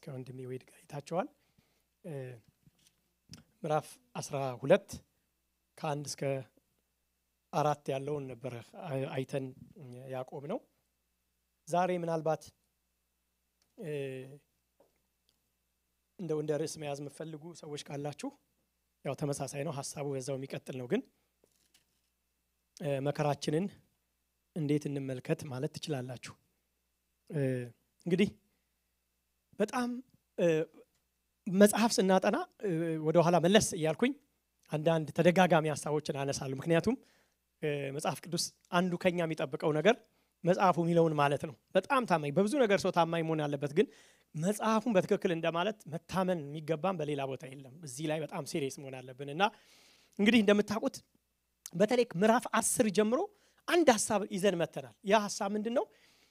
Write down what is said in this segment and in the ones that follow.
ከወንድሜ ወይድ ጋር አይታችኋል። ምዕራፍ አስራ ሁለት ከአንድ እስከ አራት ያለውን ነበረ አይተን ያቆም ነው። ዛሬ ምናልባት እንደው እንደ ርዕስ መያዝ የምትፈልጉ ሰዎች ካላችሁ ያው ተመሳሳይ ነው፣ ሀሳቡ በዛው የሚቀጥል ነው። ግን መከራችንን እንዴት እንመልከት ማለት ትችላላችሁ። እንግዲህ በጣም መጽሐፍ ስናጠና ወደኋላ መለስ እያልኩኝ አንዳንድ ተደጋጋሚ ሀሳቦችን አነሳለሁ። ምክንያቱም መጽሐፍ ቅዱስ አንዱ ከኛ የሚጠብቀው ነገር መጽሐፉ የሚለውን ማለት ነው። በጣም ታማኝ በብዙ ነገር ሰው ታማኝ መሆን ያለበት፣ ግን መጽሐፉን በትክክል እንደማለት መታመን የሚገባም በሌላ ቦታ የለም። እዚህ ላይ በጣም ሴሪየስ መሆን አለብን እና እንግዲህ እንደምታውቁት በተለይ ምዕራፍ አስር ጀምሮ አንድ ሀሳብ ይዘን መተናል። ያ ሀሳብ ምንድን ነው?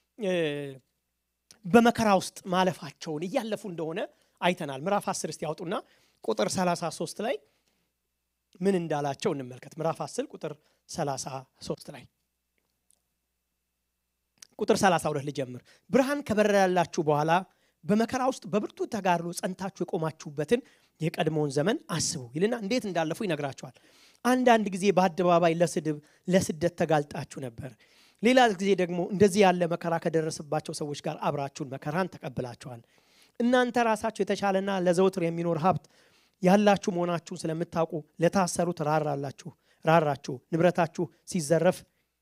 በመከራ ውስጥ ማለፋቸውን እያለፉ እንደሆነ አይተናል። ምዕራፍ አስር እስቲ ያውጡና ቁጥር 33 ላይ ምን እንዳላቸው እንመልከት። ምዕራፍ 10 ቁጥር 33 ላይ ቁጥር 32 ልጀምር። ብርሃን ከበራላችሁ በኋላ በመከራ ውስጥ በብርቱ ተጋድሎ ጸንታችሁ የቆማችሁበትን የቀድሞውን ዘመን አስቡ ይልና እንዴት እንዳለፉ ይነግራቸዋል። አንዳንድ ጊዜ በአደባባይ ለስድብ ለስደት ተጋልጣችሁ ነበር። ሌላ ጊዜ ደግሞ እንደዚህ ያለ መከራ ከደረሰባቸው ሰዎች ጋር አብራችሁን መከራን ተቀብላችኋል። እናንተ ራሳችሁ የተሻለና ለዘውትር የሚኖር ሀብት ያላችሁ መሆናችሁን ስለምታውቁ ለታሰሩት ራራላችሁ ራራችሁ ንብረታችሁ ሲዘረፍ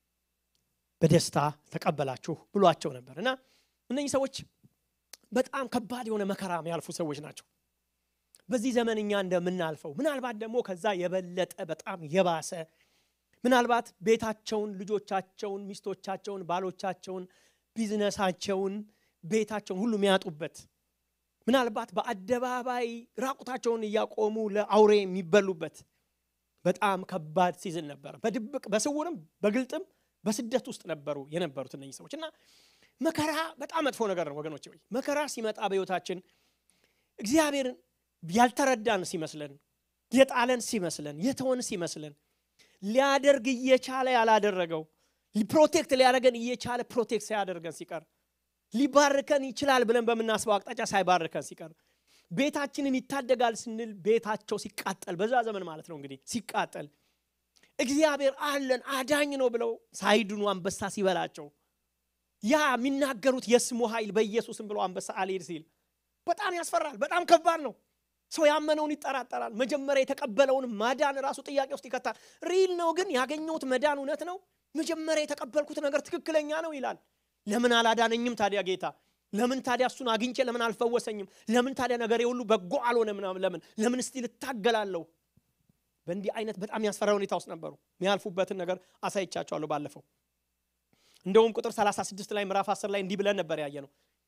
በደስታ ተቀበላችሁ ብሏቸው ነበር እና እነኚህ ሰዎች በጣም ከባድ የሆነ መከራ የሚያልፉ ሰዎች ናቸው። በዚህ ዘመን እኛ እንደምናልፈው ምናልባት ደግሞ ከዛ የበለጠ በጣም የባሰ ምናልባት ቤታቸውን፣ ልጆቻቸውን፣ ሚስቶቻቸውን፣ ባሎቻቸውን፣ ቢዝነሳቸውን፣ ቤታቸውን ሁሉ የሚያጡበት ምናልባት በአደባባይ ራቁታቸውን እያቆሙ ለአውሬ የሚበሉበት በጣም ከባድ ሲዝን ነበረ። በድብቅ በስውርም በግልጥም በስደት ውስጥ ነበሩ የነበሩት እነኚህ ሰዎች እና መከራ በጣም መጥፎ ነገር ነው ወገኖች። ወይ መከራ ሲመጣ በሕይወታችን እግዚአብሔርን ያልተረዳን ሲመስለን፣ የጣለን ሲመስለን፣ የተወን ሲመስለን ሊያደርግ እየቻለ ያላደረገው ፕሮቴክት ሊያደርገን እየቻለ ፕሮቴክት ሳያደርገን ሲቀር ሊባርከን ይችላል ብለን በምናስበው አቅጣጫ ሳይባርከን ሲቀር ቤታችንን ይታደጋል ስንል ቤታቸው ሲቃጠል በዛ ዘመን ማለት ነው እንግዲህ ሲቃጠል እግዚአብሔር አለን አዳኝ ነው ብለው ሳይድኑ አንበሳ ሲበላቸው ያ የሚናገሩት የስሙ ኃይል በኢየሱስም ብለው አንበሳ አልሄድ ሲል በጣም ያስፈራል። በጣም ከባድ ነው። ሰው ያመነውን ይጠራጠራል። መጀመሪያ የተቀበለውን ማዳን ራሱ ጥያቄ ውስጥ ይከታል። ሪል ነው ግን ያገኘሁት መዳን እውነት ነው፣ መጀመሪያ የተቀበልኩት ነገር ትክክለኛ ነው ይላል። ለምን አላዳነኝም ታዲያ ጌታ? ለምን ታዲያ እሱን አግኝቼ ለምን አልፈወሰኝም? ለምን ታዲያ ነገሬ ሁሉ በጎ አልሆነ? ምናምን ለምን ለምን እስቲል እታገላለሁ? በእንዲህ አይነት በጣም ያስፈራ ሁኔታ ውስጥ ነበሩ። የሚያልፉበትን ነገር አሳይቻቸዋለሁ ባለፈው። እንደውም ቁጥር 36 ላይ ምዕራፍ 10 ላይ እንዲህ ብለን ነበር ያየ ነው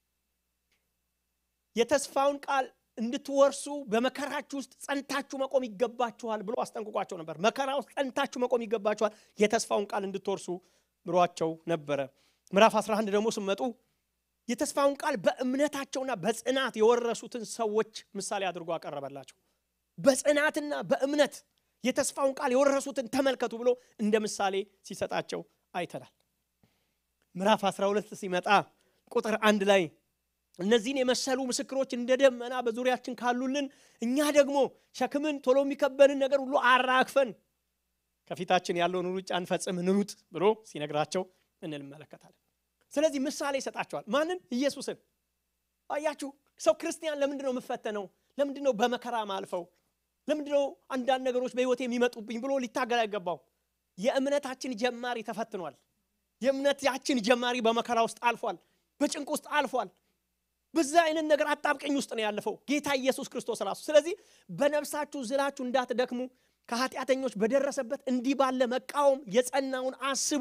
የተስፋውን ቃል እንድትወርሱ በመከራችሁ ውስጥ ጸንታችሁ መቆም ይገባችኋል ብሎ አስጠንቅቋቸው ነበር። መከራ ውስጥ ጸንታችሁ መቆም ይገባችኋል፣ የተስፋውን ቃል እንድትወርሱ ብሏቸው ነበረ። ምዕራፍ 11 ደግሞ ስመጡ የተስፋውን ቃል በእምነታቸውና በጽናት የወረሱትን ሰዎች ምሳሌ አድርጎ አቀረበላቸው። በጽናትና በእምነት የተስፋውን ቃል የወረሱትን ተመልከቱ ብሎ እንደ ምሳሌ ሲሰጣቸው አይተናል። ምዕራፍ 12 ሲመጣ ቁጥር አንድ ላይ እነዚህን የመሰሉ ምስክሮች እንደ ደመና በዙሪያችን ካሉልን እኛ ደግሞ ሸክምን ቶሎ የሚከበንን ነገር ሁሉ አራግፈን ከፊታችን ያለውን ሩጫ እንፈጽም እንሩጥ ብሎ ሲነግራቸው እንመለከታለን። ስለዚህ ምሳሌ ይሰጣቸዋል። ማንን? ኢየሱስን። አያችሁ፣ ሰው ክርስቲያን ለምንድን ነው የምፈተነው? ለምንድን ነው በመከራ ማልፈው? ለምንድን ነው አንዳንድ ነገሮች በሕይወት የሚመጡብኝ ብሎ ሊታገል አይገባው። የእምነታችን ጀማሪ ተፈትኗል። የእምነታችን ጀማሪ በመከራ ውስጥ አልፏል። በጭንቅ ውስጥ አልፏል። በዛ አይነት ነገር አጣብቀኝ ውስጥ ነው ያለፈው ጌታ ኢየሱስ ክርስቶስ ራሱ። ስለዚህ በነፍሳችሁ ዝላችሁ እንዳትደክሙ ከኃጢአተኞች በደረሰበት እንዲህ ባለ መቃወም የጸናውን አስቡ።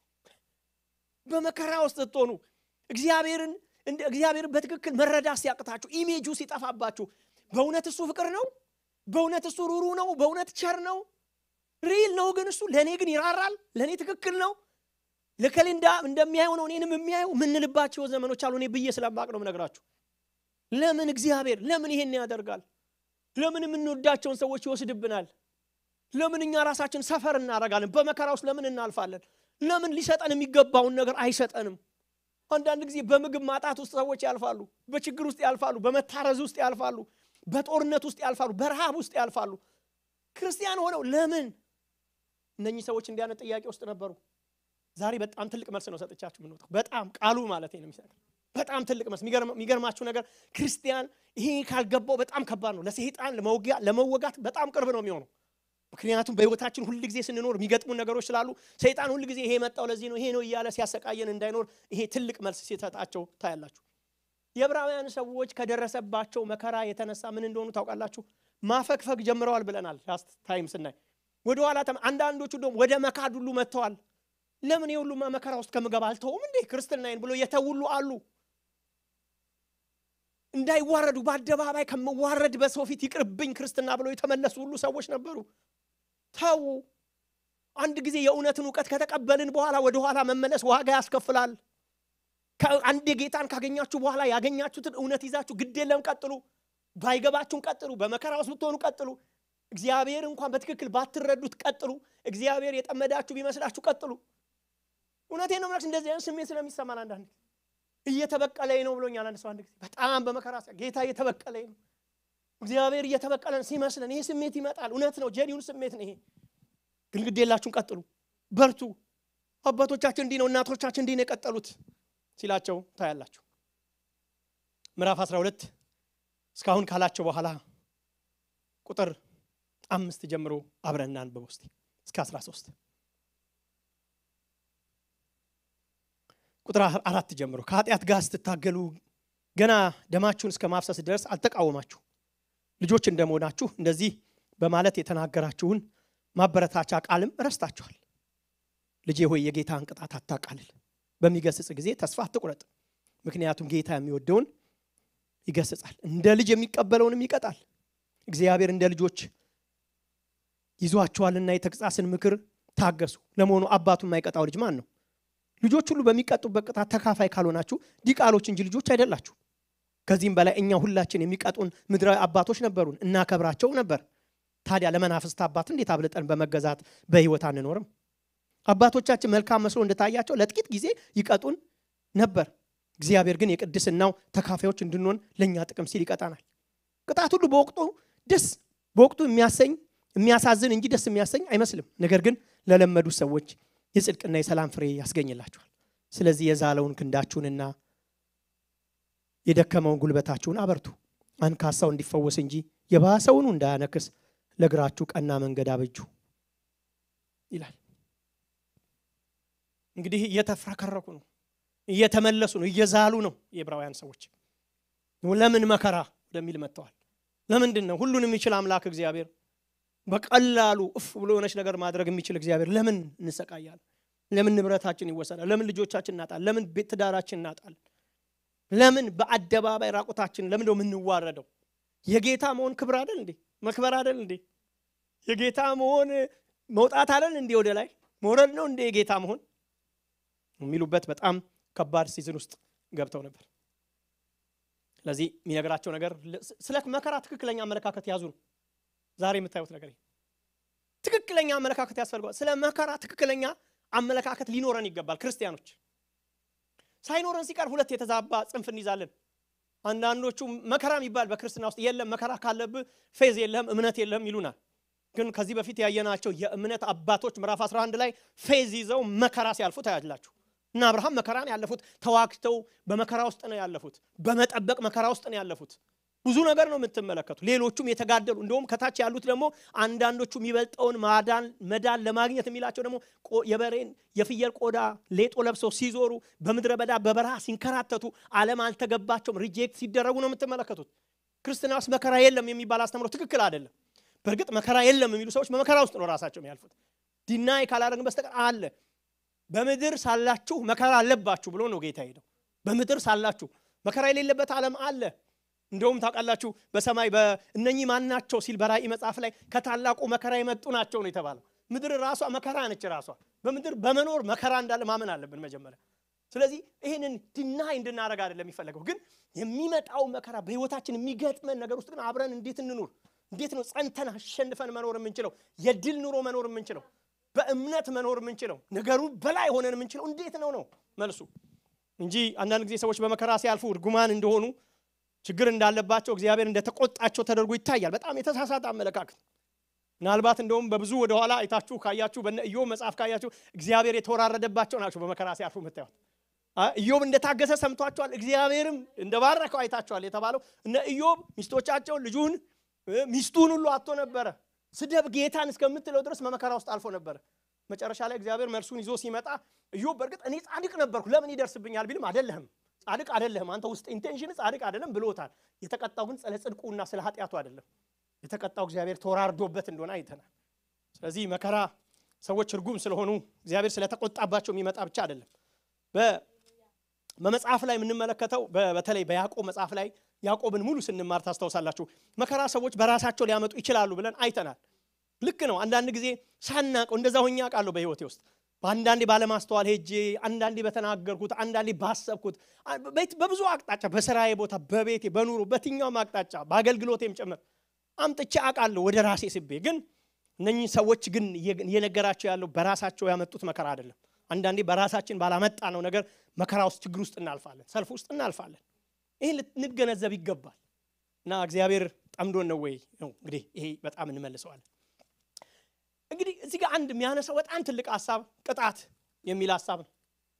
በመከራ ውስጥ ስትሆኑ እግዚአብሔርን እንደ እግዚአብሔርን በትክክል መረዳት ሲያቅታችሁ፣ ኢሜጁ ሲጠፋባችሁ፣ በእውነት እሱ ፍቅር ነው፣ በእውነት እሱ ሩሩ ነው፣ በእውነት ቸር ነው፣ ሪል ነው። ግን እሱ ለእኔ ግን ይራራል፣ ለእኔ ትክክል ነው ለከሌ እንደሚያየው ነው እኔንም የሚያየው ምንልባቸው ዘመኖች አሉ። እኔ ብዬ ስለማቅ ነው የምነግራችሁ። ለምን እግዚአብሔር ለምን ይሄን ያደርጋል? ለምን የምንወዳቸውን ሰዎች ይወስድብናል? ለምን እኛ ራሳችን ሰፈር እናደርጋለን? በመከራ ውስጥ ለምን እናልፋለን? ለምን ሊሰጠን የሚገባውን ነገር አይሰጠንም? አንዳንድ ጊዜ በምግብ ማጣት ውስጥ ሰዎች ያልፋሉ። በችግር ውስጥ ያልፋሉ። በመታረዝ ውስጥ ያልፋሉ። በጦርነት ውስጥ ያልፋሉ። በረሃብ ውስጥ ያልፋሉ። ክርስቲያን ሆነው ለምን እነኚህ ሰዎች እንዲህ አይነት ጥያቄ ውስጥ ነበሩ? ዛሬ በጣም ትልቅ መልስ ነው ሰጥቻችሁ የምንወጣው። በጣም ቃሉ ማለት ነው የሚሰጥ በጣም ትልቅ መልስ። የሚገርማችሁ ነገር ክርስቲያን ይሄ ካልገባው በጣም ከባድ ነው። ለሰይጣን ለመወጋት በጣም ቅርብ ነው የሚሆነው። ምክንያቱም በህይወታችን ሁል ጊዜ ስንኖር የሚገጥሙን ነገሮች ስላሉ ሰይጣን ሁል ጊዜ ይሄ የመጣው ለዚህ ነው ይሄ ነው እያለ ሲያሰቃየን እንዳይኖር ይሄ ትልቅ መልስ ሲሰጣቸው ታያላችሁ። የዕብራውያን ሰዎች ከደረሰባቸው መከራ የተነሳ ምን እንደሆኑ ታውቃላችሁ? ማፈግፈግ ጀምረዋል ብለናል ላስት ታይም ስናይ ወደ ኋላ አንዳንዶቹ ደግሞ ወደ መካድ ሁሉ መጥተዋል። ለምን የሁሉማ መከራ ውስጥ ከምገባ አልተውም እንዴ ክርስትናዬን ብሎ የተውሉ አሉ። እንዳይዋረዱ በአደባባይ ከምዋረድ በሰው ፊት ይቅርብኝ ክርስትና ብለው የተመለሱ ሁሉ ሰዎች ነበሩ። ተዉ። አንድ ጊዜ የእውነትን እውቀት ከተቀበልን በኋላ ወደ ኋላ መመለስ ዋጋ ያስከፍላል። አንድ ጌታን ካገኛችሁ በኋላ ያገኛችሁትን እውነት ይዛችሁ ግድ የለም ቀጥሉ። ባይገባችሁን ቀጥሉ። በመከራ ውስጥ ብትሆኑ ቀጥሉ። እግዚአብሔር እንኳን በትክክል ባትረዱት ቀጥሉ። እግዚአብሔር የጠመዳችሁ ቢመስላችሁ ቀጥሉ። እውነቴን ነው የምላችሁ። እንደዚህ አይነት ስሜት ስለሚሰማን አንዳንድ እየተበቀለኝ ነው ብሎኛል አንድ ሰው አንድ ጊዜ በጣም በመከራ ጌታ እየተበቀለኝ ነው፣ እግዚአብሔር እየተበቀለን ሲመስለን ይሄ ስሜት ይመጣል። እውነት ነው፣ ጀኒውን ስሜት ነው ይሄ። ግን ግድ የላችሁን ቀጥሉ፣ በርቱ። አባቶቻችን እንዲህ ነው፣ እናቶቻችን እንዲህ ነው የቀጠሉት ሲላቸው ታያላችሁ። ምዕራፍ 12 እስካሁን ካላቸው በኋላ ቁጥር አምስት ጀምሮ አብረን እናንብብ እስቲ እስከ 13 ቁጥር አራት ጀምሮ ከኃጢአት ጋር ስትታገሉ ገና ደማችሁን እስከ ማፍሰስ ድረስ አልተቃወማችሁ ልጆች እንደመሆናችሁ እንደዚህ በማለት የተናገራችሁን ማበረታቻ ቃልም ረስታችኋል። ልጄ ሆይ የጌታን ቅጣት አታቃልል፣ በሚገስጽ ጊዜ ተስፋ አትቁረጥ። ምክንያቱም ጌታ የሚወደውን ይገስጻል፣ እንደ ልጅ የሚቀበለውንም ይቀጣል። እግዚአብሔር እንደ ልጆች ይዟችኋልና የተግሣጽን ምክር ታገሱ። ለመሆኑ አባቱ የማይቀጣው ልጅ ማን ነው? ልጆች ሁሉ በሚቀጡበት ቅጣት ተካፋይ ካልሆናችሁ ዲቃሎች እንጂ ልጆች አይደላችሁ። ከዚህም በላይ እኛ ሁላችን የሚቀጡን ምድራዊ አባቶች ነበሩን፣ እናከብራቸው ነበር። ታዲያ ለመናፍስት አባት እንዴት አብልጠን በመገዛት በሕይወት አንኖርም? አባቶቻችን መልካም መስሎ እንደታያቸው ለጥቂት ጊዜ ይቀጡን ነበር። እግዚአብሔር ግን የቅድስናው ተካፋዮች እንድንሆን ለእኛ ጥቅም ሲል ይቀጣናል። ቅጣት ሁሉ በወቅቱ ደስ በወቅቱ የሚያሰኝ የሚያሳዝን እንጂ ደስ የሚያሰኝ አይመስልም። ነገር ግን ለለመዱ ሰዎች የጽድቅና የሰላም ፍሬ ያስገኝላችኋል። ስለዚህ የዛለውን ክንዳችሁንና የደከመውን ጉልበታችሁን አበርቱ። አንካሳው እንዲፈወስ እንጂ የባሰውኑ እንዳያነክስ ለእግራችሁ ቀና መንገድ አበጁ ይላል። እንግዲህ እየተፍረከረኩ ነው፣ እየተመለሱ ነው፣ እየዛሉ ነው የዕብራውያን ሰዎች። ለምን መከራ ወደሚል መጥተዋል። ለምንድን ነው ሁሉን የሚችል አምላክ እግዚአብሔር በቀላሉ እፍ ብሎ የሆነች ነገር ማድረግ የሚችል እግዚአብሔር ለምን እንሰቃያለን? ለምን ንብረታችን ይወሰዳል? ለምን ልጆቻችን እናጣል? ለምን ቤት ትዳራችን እናጣል? ለምን በአደባባይ ራቁታችን ለምን ነው የምንዋረደው? የጌታ መሆን ክብር አይደል እንዴ? መክበር አይደል እንዴ? የጌታ መሆን መውጣት አይደል እንዴ? ወደ ላይ መውረድ ነው እንዴ የጌታ መሆን የሚሉበት በጣም ከባድ ሲዝን ውስጥ ገብተው ነበር። ስለዚህ የሚነግራቸው ነገር ስለ መከራ ትክክለኛ አመለካከት ያዙ ነው። ዛሬ የምታዩት ነገር ትክክለኛ አመለካከት ያስፈልገዋል። ስለ መከራ ትክክለኛ አመለካከት ሊኖረን ይገባል። ክርስቲያኖች ሳይኖረን ሲቀር ሁለት የተዛባ ጽንፍ እንይዛለን። አንዳንዶቹ መከራ የሚባል በክርስትና ውስጥ የለም፣ መከራ ካለብህ ፌዝ የለህም፣ እምነት የለህም ይሉናል። ግን ከዚህ በፊት ያየናቸው የእምነት አባቶች ምዕራፍ 11 ላይ ፌዝ ይዘው መከራ ሲያልፉ ታያላችሁ። እና አብርሃም መከራን ያለፉት ተዋግተው በመከራ ውስጥ ነው ያለፉት። በመጠበቅ መከራ ውስጥ ነው ያለፉት። ብዙ ነገር ነው የምትመለከቱ። ሌሎቹም የተጋደሉ እንደውም ከታች ያሉት ደግሞ አንዳንዶቹ የሚበልጠውን ማዳን መዳን ለማግኘት የሚላቸው ደግሞ የበሬን የፍየል ቆዳ ሌጦ ለብሰው ሲዞሩ በምድረ በዳ በበረሃ ሲንከራተቱ ዓለም አልተገባቸውም ሪጀክት ሲደረጉ ነው የምትመለከቱት። ክርስትና ውስጥ መከራ የለም የሚባል አስተምሮ ትክክል አይደለም። በእርግጥ መከራ የለም የሚሉ ሰዎች በመከራ ውስጥ ነው ራሳቸው የሚያልፉት። ዲናይ ካላደረግን በስተቀር አለ። በምድር ሳላችሁ መከራ አለባችሁ ብሎ ነው ጌታ ሄደው። በምድር ሳላችሁ መከራ የሌለበት ዓለም አለ። እንደውም ታውቃላችሁ በሰማይ እነኚህ ማን ናቸው ሲል በራእይ መጽሐፍ ላይ ከታላቁ መከራ የመጡ ናቸው ነው የተባለው። ምድር ራሷ መከራ ነች። ራሷ በምድር በመኖር መከራ እንዳለ ማመን አለብን መጀመሪያ። ስለዚህ ይህንን ድናይ እንድናደርግ አይደለም የሚፈለገው፣ ግን የሚመጣው መከራ በህይወታችን የሚገጥመን ነገር ውስጥ ግን አብረን እንዴት እንኑር፣ እንዴት ነው ጸንተን አሸንፈን መኖር የምንችለው፣ የድል ኑሮ መኖር የምንችለው፣ በእምነት መኖር የምንችለው፣ ነገሩ በላይ ሆነን የምንችለው እንዴት ነው ነው መልሱ። እንጂ አንዳንድ ጊዜ ሰዎች በመከራ ሲያልፉ እርጉማን እንደሆኑ ችግር እንዳለባቸው እግዚአብሔር እንደተቆጣቸው ተደርጎ ይታያል። በጣም የተሳሳተ አመለካከት። ምናልባት እንደውም በብዙ ወደኋላ አይታችሁ ካያችሁ በነ ኢዮብ መጽሐፍ ካያችሁ እግዚአብሔር የተወራረደባቸው ናቸው በመከራ ሲያልፉ የምታዩት። ኢዮብ እንደታገሰ ሰምቷቸዋል፣ እግዚአብሔርም እንደባረከው አይታቸዋል የተባለው እነ ኢዮብ ሚስቶቻቸውን፣ ልጁን፣ ሚስቱን ሁሉ አጥቶ ነበረ። ስደብ ጌታን እስከምትለው ድረስ በመከራ ውስጥ አልፎ ነበረ። መጨረሻ ላይ እግዚአብሔር መልሱን ይዞ ሲመጣ ኢዮብ በእርግጥ እኔ ጻድቅ ነበርኩ ለምን ይደርስብኛል ቢልም አይደለህም ጻድቅ አይደለህም አንተ ውስጥ ኢንቴንሽን ጻድቅ አይደለም ብሎታል። የተቀጣው ግን ስለ ጽድቁና ስለ ኃጢአቱ አይደለም። የተቀጣው እግዚአብሔር ተወራርዶበት እንደሆነ አይተናል። ስለዚህ መከራ ሰዎች እርጉም ስለሆኑ እግዚአብሔር ስለተቆጣባቸው የሚመጣ ብቻ አይደለም። በመጽሐፍ ላይ የምንመለከተው በተለይ በያዕቆብ መጽሐፍ ላይ ያዕቆብን ሙሉ ስንማር ታስታውሳላችሁ። መከራ ሰዎች በራሳቸው ሊያመጡ ይችላሉ ብለን አይተናል። ልክ ነው። አንዳንድ ጊዜ ሳናቀው እንደዛ ሆኜ አውቃለሁ በህይወቴ ውስጥ በአንዳንዴ ባለማስተዋል ሄጄ አንዳንዴ በተናገርኩት አንዳንዴ ባሰብኩት በብዙ አቅጣጫ በስራዬ ቦታ በቤቴ በኑሮ በትኛውም አቅጣጫ በአገልግሎቴም ጭምር አምጥቼ አውቃለሁ ወደ ራሴ ስቤ። ግን እነኚህ ሰዎች ግን እየነገራቸው ያለው በራሳቸው ያመጡት መከራ አይደለም። አንዳንዴ በራሳችን ባላመጣ ነው ነገር መከራ ውስጥ ችግር ውስጥ እናልፋለን፣ ሰልፍ ውስጥ እናልፋለን። ይህን ልንገነዘብ ይገባል። እና እግዚአብሔር ጠምዶን ነው ወይ ነው እንግዲህ ይሄ በጣም እንመልሰዋለን። እንግዲህ እዚህ ጋር አንድ የሚያነሳው በጣም ትልቅ ሀሳብ ቅጣት የሚል ሀሳብ ነው።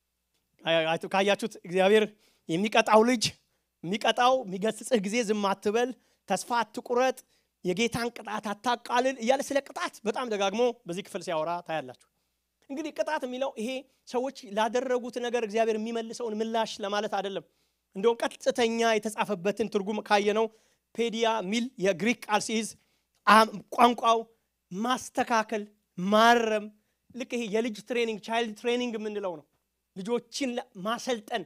ካያችሁት እግዚአብሔር የሚቀጣው ልጅ የሚቀጣው የሚገስጽህ ጊዜ ዝም አትበል፣ ተስፋ አትቁረጥ፣ የጌታን ቅጣት አታቃልል እያለ ስለ ቅጣት በጣም ደጋግሞ በዚህ ክፍል ሲያወራ ታያላችሁ። እንግዲህ ቅጣት የሚለው ይሄ ሰዎች ላደረጉት ነገር እግዚአብሔር የሚመልሰውን ምላሽ ለማለት አይደለም። እንደውም ቀጥተኛ የተጻፈበትን ትርጉም ካየነው ፔዲያ ሚል የግሪክ ቃል ሲይዝ ቋንቋው ማስተካከል፣ ማረም ልክ ይሄ የልጅ ትሬኒንግ ቻይልድ ትሬኒንግ የምንለው ነው። ልጆችን ማሰልጠን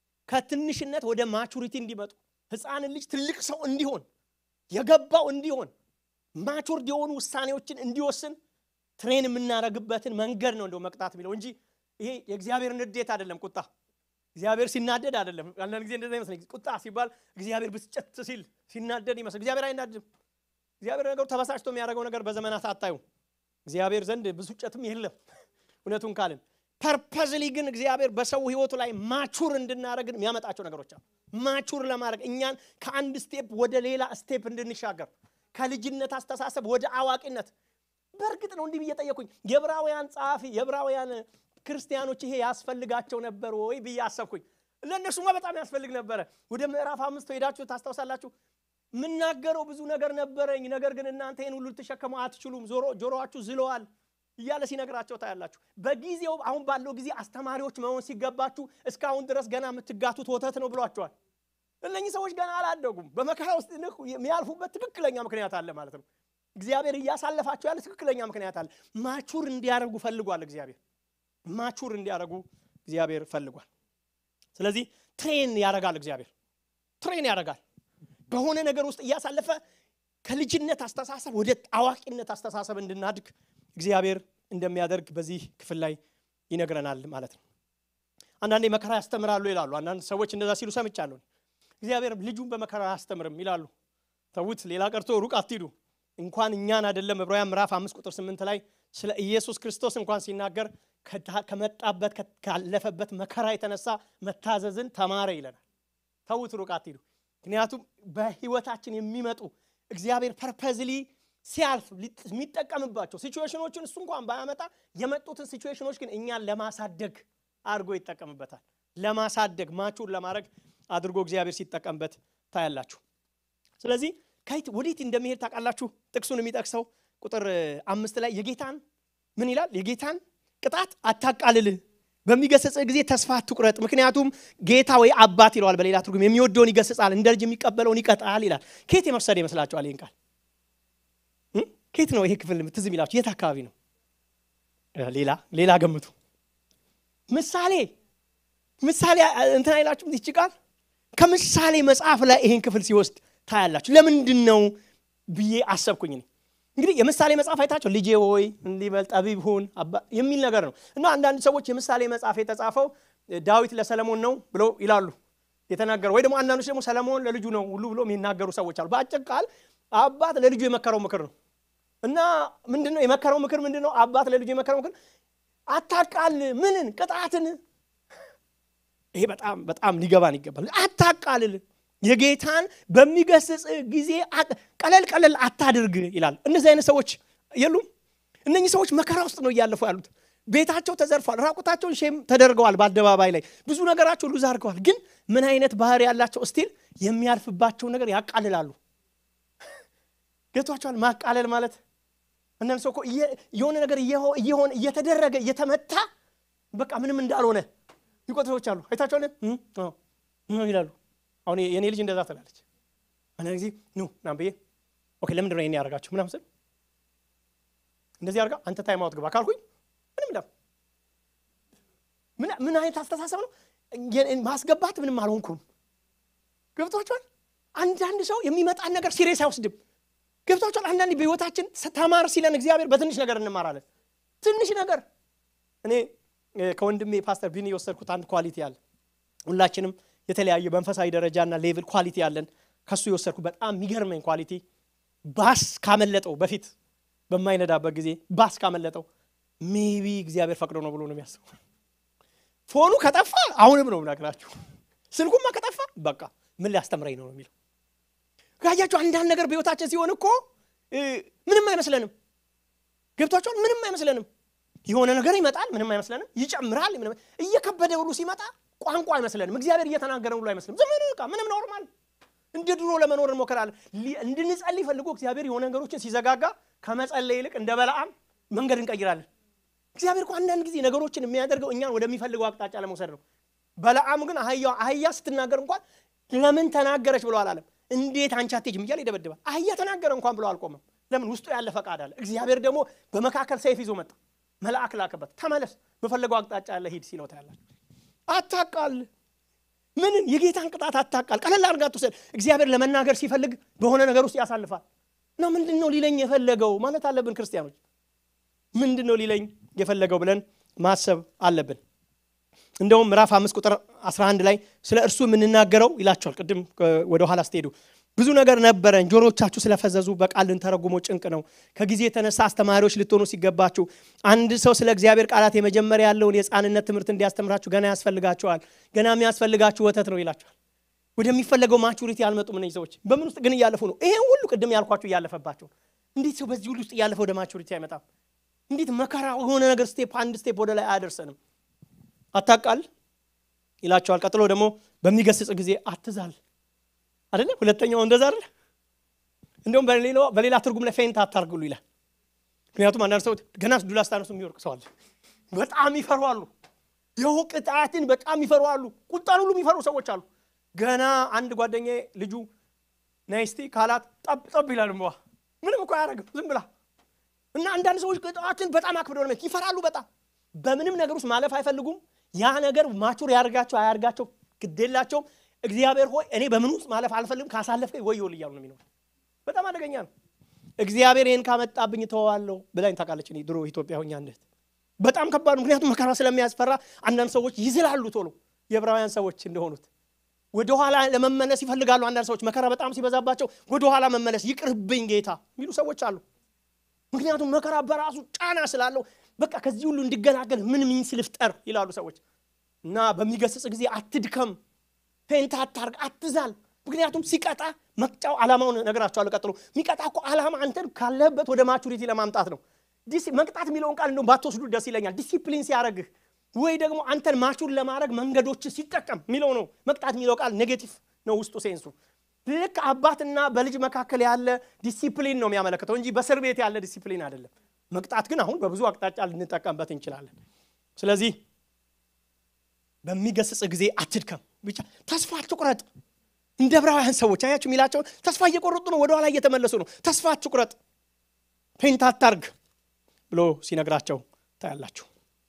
ከትንሽነት ወደ ማቹሪቲ እንዲመጡ ሕፃንን ልጅ ትልቅ ሰው እንዲሆን የገባው እንዲሆን ማቹርድ የሆኑ ውሳኔዎችን እንዲወስን ትሬን የምናደርግበትን መንገድ ነው እንደው መቅጣት የሚለው እንጂ ይሄ የእግዚአብሔር ንዴት አይደለም። ቁጣ እግዚአብሔር ሲናደድ አይደለም። አንዳንድ ጊዜ እንደዛ ይመስለኝ ቁጣ ሲባል እግዚአብሔር ብስጨት ሲል ሲናደድ ይመስል እግዚአብሔር አይናድም። እግዚአብሔር ነገሩ ተበሳጭቶ የሚያደርገው ነገር በዘመናት አታዩ። እግዚአብሔር ዘንድ ብስጨትም የለም እውነቱን ካልን ፐርፐዝሊ ግን እግዚአብሔር በሰው ህይወቱ ላይ ማቹር እንድናደረግን የሚያመጣቸው ነገሮች አሉ። ማቹር ለማድረግ እኛን ከአንድ ስቴፕ ወደ ሌላ ስቴፕ እንድንሻገር ከልጅነት አስተሳሰብ ወደ አዋቂነት። በእርግጥ ነው እንዲህ ብዬ ጠየኩኝ። የዕብራውያን ጸሐፊ የዕብራውያን ክርስቲያኖች ይሄ ያስፈልጋቸው ነበር ወይ ብዬ አሰብኩኝ። ለእነሱማ በጣም ያስፈልግ ነበረ። ወደ ምዕራፍ አምስት ሄዳችሁ ታስታውሳላችሁ። የምናገረው ብዙ ነገር ነበረኝ፣ ነገር ግን እናንተ ይህን ሁሉ ልትሸከሙ አትችሉም፣ ጆሮአችሁ ዝለዋል እያለ ሲነግራቸው ታያላችሁ። በጊዜው አሁን ባለው ጊዜ አስተማሪዎች መሆን ሲገባችሁ እስካሁን ድረስ ገና የምትጋቱት ወተት ነው ብሏቸዋል። እነኚህ ሰዎች ገና አላደጉም። በመከራ ውስጥ የሚያልፉበት ትክክለኛ ምክንያት አለ ማለት ነው። እግዚአብሔር እያሳለፋቸው ያለ ትክክለኛ ምክንያት አለ። ማቹር እንዲያደርጉ ፈልጓል። እግዚአብሔር ማቹር እንዲያደርጉ እግዚአብሔር ፈልጓል። ስለዚህ ትሬን ያደርጋል። እግዚአብሔር ትሬን ያደርጋል። በሆነ ነገር ውስጥ እያሳለፈ ከልጅነት አስተሳሰብ ወደ አዋቂነት አስተሳሰብ እንድናድግ እግዚአብሔር እንደሚያደርግ በዚህ ክፍል ላይ ይነግረናል ማለት ነው። አንዳንዴ መከራ ያስተምራሉ ይላሉ። አንዳንድ ሰዎች እንደዛ ሲሉ ሰምቻለሁ። እግዚአብሔር ልጁን በመከራ አያስተምርም ይላሉ። ተዉት፣ ሌላ ቀርቶ ሩቅ አትሂዱ። እንኳን እኛን አይደለም ዕብራውያን ምዕራፍ አምስት ቁጥር ስምንት ላይ ስለ ኢየሱስ ክርስቶስ እንኳን ሲናገር ከመጣበት ካለፈበት መከራ የተነሳ መታዘዝን ተማረ ይለናል። ተዉት፣ ሩቅ አትሂዱ። ምክንያቱም በህይወታችን የሚመጡ እግዚአብሔር ፐርፐዝሊ ሲያልፍ የሚጠቀምባቸው ሲቹዌሽኖችን እሱ እንኳን ባያመጣ የመጡትን ሲቹዌሽኖች ግን እኛን ለማሳደግ አድርጎ ይጠቀምበታል። ለማሳደግ ማቹር ለማድረግ አድርጎ እግዚአብሔር ሲጠቀምበት ታያላችሁ። ስለዚህ ከየት ወዴት እንደሚሄድ ታውቃላችሁ። ጥቅሱን የሚጠቅሰው ቁጥር አምስት ላይ የጌታን ምን ይላል? የጌታን ቅጣት አታቃልል፣ በሚገሰጽህ ጊዜ ተስፋ አትቁረጥ፣ ምክንያቱም ጌታ ወይ አባት ይለዋል በሌላ ትርጉም የሚወደውን ይገስጻል፣ እንደ ልጅ የሚቀበለውን ይቀጣል ይላል። ከየት የመሰደ ይመስላችኋል ይህን ቃል ከየት ነው ይሄ ክፍል ትዝ የሚላችሁ? የት አካባቢ ነው? ሌላ ሌላ ገምቱ። ምሳሌ ምሳሌ እንትን አይላችሁም? ይቺ ቃል ከምሳሌ መጽሐፍ ላይ ይሄን ክፍል ሲወስድ ታያላችሁ። ለምንድን ነው ብዬ አሰብኩኝ። እንግዲህ የምሳሌ መጽሐፍ አይታቸው ልጄ ሆይ እንዲበል ጠቢብ ሁን የሚል ነገር ነው እና አንዳንድ ሰዎች የምሳሌ መጽሐፍ የተጻፈው ዳዊት ለሰለሞን ነው ብለው ይላሉ የተናገረው፣ ወይ ደግሞ አንዳንዶች ደግሞ ሰለሞን ለልጁ ነው ሁሉ ብሎ የሚናገሩ ሰዎች አሉ። በአጭር ቃል አባት ለልጁ የመከረው ምክር ነው እና ምንድን ነው የመከረው ምክር ምንድን ነው? አባት ለልጁ የመከረው ምክር አታቃል፣ ምንን ቅጣትን ይሄ በጣም በጣም ሊገባን ይገባል። አታቃልል። የጌታን በሚገስጽ ጊዜ ቀለል ቀለል አታድርግ ይላል። እነዚህ አይነት ሰዎች የሉም። እነኚህ ሰዎች መከራ ውስጥ ነው እያለፉ ያሉት። ቤታቸው ተዘርፏል። ራቁታቸውን ሼም ተደርገዋል። በአደባባይ ላይ ብዙ ነገራቸው ሉዝ አድርገዋል። ግን ምን አይነት ባህሪ ያላቸው እስቲል የሚያልፍባቸው ነገር ያቃልላሉ። ገብቷቸዋል። ማቃለል ማለት እነም ሰው እኮ የሆነ ነገር እየሆነ እየተደረገ እየተመታ በቃ ምንም እንዳልሆነ ይቆጥ ሰዎች አሉ። አይታቸዋል ይላሉ። አሁን የእኔ ልጅ እንደዛ ትላለች። አንዳንድ ጊዜ ኑ ምናምን ብዬ ኦኬ ለምንድን ነው ይሄን ያደርጋችሁ ምናምን ስል እንደዚህ አድርጋ አንተ ታይም አውት ግባ ካልኩኝ ምንም ዳ ምን አይነት አስተሳሰብ ነው ማስገባት? ምንም አልሆንኩም። ገብቷቸዋል። አንዳንድ ሰው የሚመጣን ነገር ሲሪየስ አይወስድም። ገብቷቸዋል። አንዳንድ በህይወታችን ተማር ሲለን እግዚአብሔር በትንሽ ነገር እንማራለን። ትንሽ ነገር እኔ ከወንድሜ ፓስተር ቢኒ የወሰድኩት አንድ ኳሊቲ አለ። ሁላችንም የተለያየ መንፈሳዊ ደረጃና ሌቭል ኳሊቲ አለን። ከሱ የወሰድኩ በጣም የሚገርመኝ ኳሊቲ ባስ ካመለጠው በፊት በማይነዳበት ጊዜ ባስ ካመለጠው ሜቢ እግዚአብሔር ፈቅዶ ነው ብሎ ነው የሚያስበው። ፎኑ ከጠፋ አሁንም ነው ምናገራችሁ። ስልኩማ ከጠፋ በቃ ምን ሊያስተምረኝ ነው ነው የሚለው። ካያችሁ አንዳንድ ነገር በህይወታችን ሲሆን እኮ ምንም አይመስለንም። ገብቷቸዋል። ምንም አይመስለንም። የሆነ ነገር ይመጣል፣ ምንም አይመስለንም። ይጨምራል፣ እየከበደ ሁሉ ሲመጣ ቋንቋ አይመስለንም። እግዚአብሔር እየተናገረ ሁሉ አይመስልም። ዝም በቃ ምንም ኖርማል እንደ ድሮ ለመኖር እንሞክራለን። እንድንጸልይ ፈልጎ እግዚአብሔር የሆነ ነገሮችን ሲዘጋጋ ከመጸለይ ይልቅ እንደ በለዓም መንገድ እንቀይራለን። እግዚአብሔር እኮ አንዳንድ ጊዜ ነገሮችን የሚያደርገው እኛን ወደሚፈልገው አቅጣጫ ለመውሰድ ነው። በለዓም ግን አህያ ስትናገር እንኳን ለምን ተናገረች ብሎ አላለም። እንዴት አንቺ አትሄጂም እያለ ይደበድባል። አህያ ተናገረ እንኳን ብሎ አልቆመም። ለምን? ውስጡ ያለ ፈቃድ አለ። እግዚአብሔር ደግሞ በመካከል ሰይፍ ይዞ መጣ። መልአክ ላከበት። ተመለስ፣ በፈለገው አቅጣጫ ያለ ሂድ ሲለው ታያላችሁ። አታቃል ምንን የጌታን ቅጣት አታቃል። ቀለል አድርጋ ትውሰድ። እግዚአብሔር ለመናገር ሲፈልግ በሆነ ነገር ውስጥ ያሳልፋል። እና ምንድን ነው ሊለኝ የፈለገው ማለት አለብን ክርስቲያኖች። ምንድን ነው ሊለኝ የፈለገው ብለን ማሰብ አለብን። እንደውም ምዕራፍ አምስት ቁጥር 11 ላይ ስለ እርሱ የምንናገረው ይላቸዋል። ቅድም ወደ ኋላ ስትሄዱ ብዙ ነገር ነበረን፣ ጆሮቻችሁ ስለፈዘዙ በቃል ልንተረጉሞ ጭንቅ ነው። ከጊዜ የተነሳ አስተማሪዎች ልትሆኑ ሲገባችሁ አንድ ሰው ስለ እግዚአብሔር ቃላት የመጀመሪያ ያለውን የሕፃንነት ትምህርት እንዲያስተምራችሁ ገና ያስፈልጋቸዋል። ገና የሚያስፈልጋችሁ ወተት ነው ይላቸዋል። ወደሚፈለገው ማቹሪቲ አልመጡም እነዚህ ሰዎች። በምን ውስጥ ግን እያለፉ ነው? ይሄን ሁሉ ቅድም ያልኳቸው እያለፈባቸው። እንዴት ሰው በዚህ ሁሉ ውስጥ እያለፈ ወደ ማቹሪቲ አይመጣም? እንዴት መከራ የሆነ ነገር ስቴፕ አንድ ስቴፕ ወደ ላይ አያደርሰንም? አታቃል ይላቸዋል። ቀጥሎ ደግሞ በሚገስጽ ጊዜ አትዛል አይደለ? ሁለተኛው እንደዛ አይደለ? እንደውም በሌላ ትርጉም ላይ ፌንት አታርግሉ ይላል። ምክንያቱም አንዳንድ ሰዎች ገና ዱላ ስታነሱ የሚወርቅ ሰው አለ። በጣም ይፈሯሉ። ይኸው ቅጣትን በጣም ይፈሯሉ። ቁጣን ሁሉ የሚፈሩ ሰዎች አሉ። ገና አንድ ጓደኛ ልጁ ናይስቲ ካላት ጠብ ጠብ ይላል። እንበዋ ምንም እኮ አያደርግም ዝም ብላ እና አንዳንድ ሰዎች ቅጣትን በጣም አክብደው ነው ይፈራሉ። በጣም በምንም ነገር ውስጥ ማለፍ አይፈልጉም። ያ ነገር ማቹር ያደርጋቸው አያርጋቸው ግዴላቸውም። እግዚአብሔር ሆይ እኔ በምን ውስጥ ማለፍ አልፈልግም፣ ካሳለፍከኝ ወዮል እያሉ ነው የሚኖሩ። በጣም አደገኛ ነው። እግዚአብሔር ይህን ካመጣብኝ ተዋዋለሁ ብላኝ ታውቃለች። እኔ ድሮ ኢትዮጵያ ሆኛ እንዴት በጣም ከባድ ነው። ምክንያቱም መከራ ስለሚያስፈራ አንዳንድ ሰዎች ይዝላሉ ቶሎ የዕብራውያን ሰዎች እንደሆኑት ወደኋላ ለመመለስ ይፈልጋሉ። አንዳንድ ሰዎች መከራ በጣም ሲበዛባቸው ወደኋላ መመለስ ይቅርብኝ ጌታ የሚሉ ሰዎች አሉ። ምክንያቱም መከራ በራሱ ጫና ስላለው በቃ ከዚህ ሁሉ እንዲገላገል ምን ሚንስ ልፍጠር ይላሉ ሰዎች። እና በሚገስጽ ጊዜ አትድከም፣ ፌንት አታርግ፣ አትዛል። ምክንያቱም ሲቀጣ መቅጫው ዓላማውን ነገራቸዋለሁ። ቀጥሎ የሚቀጣ እኮ ዓላማ አንተን ካለህበት ወደ ማቹሪቲ ለማምጣት ነው። መቅጣት የሚለውን ቃል እንደውም ባትወስዱ ደስ ይለኛል። ዲሲፕሊን ሲያደርግህ ወይ ደግሞ አንተን ማቹር ለማድረግ መንገዶች ሲጠቀም የሚለው ነው። መቅጣት የሚለው ቃል ኔጌቲቭ ነው ውስጡ ሴንሱ። ልክ አባትና በልጅ መካከል ያለ ዲሲፕሊን ነው የሚያመለክተው እንጂ በእስር ቤት ያለ ዲሲፕሊን አይደለም። መቅጣት ግን አሁን በብዙ አቅጣጫ ልንጠቀምበት እንችላለን። ስለዚህ በሚገስጽ ጊዜ አትድከም፣ ብቻ ተስፋ አትቁረጥ። እንደ ዕብራውያን ሰዎች አያችሁ የሚላቸውን ተስፋ እየቆረጡ ነው፣ ወደኋላ እየተመለሱ ነው። ተስፋ አትቁረጥ፣ ፔንት አታርግ ብሎ ሲነግራቸው ታያላችሁ።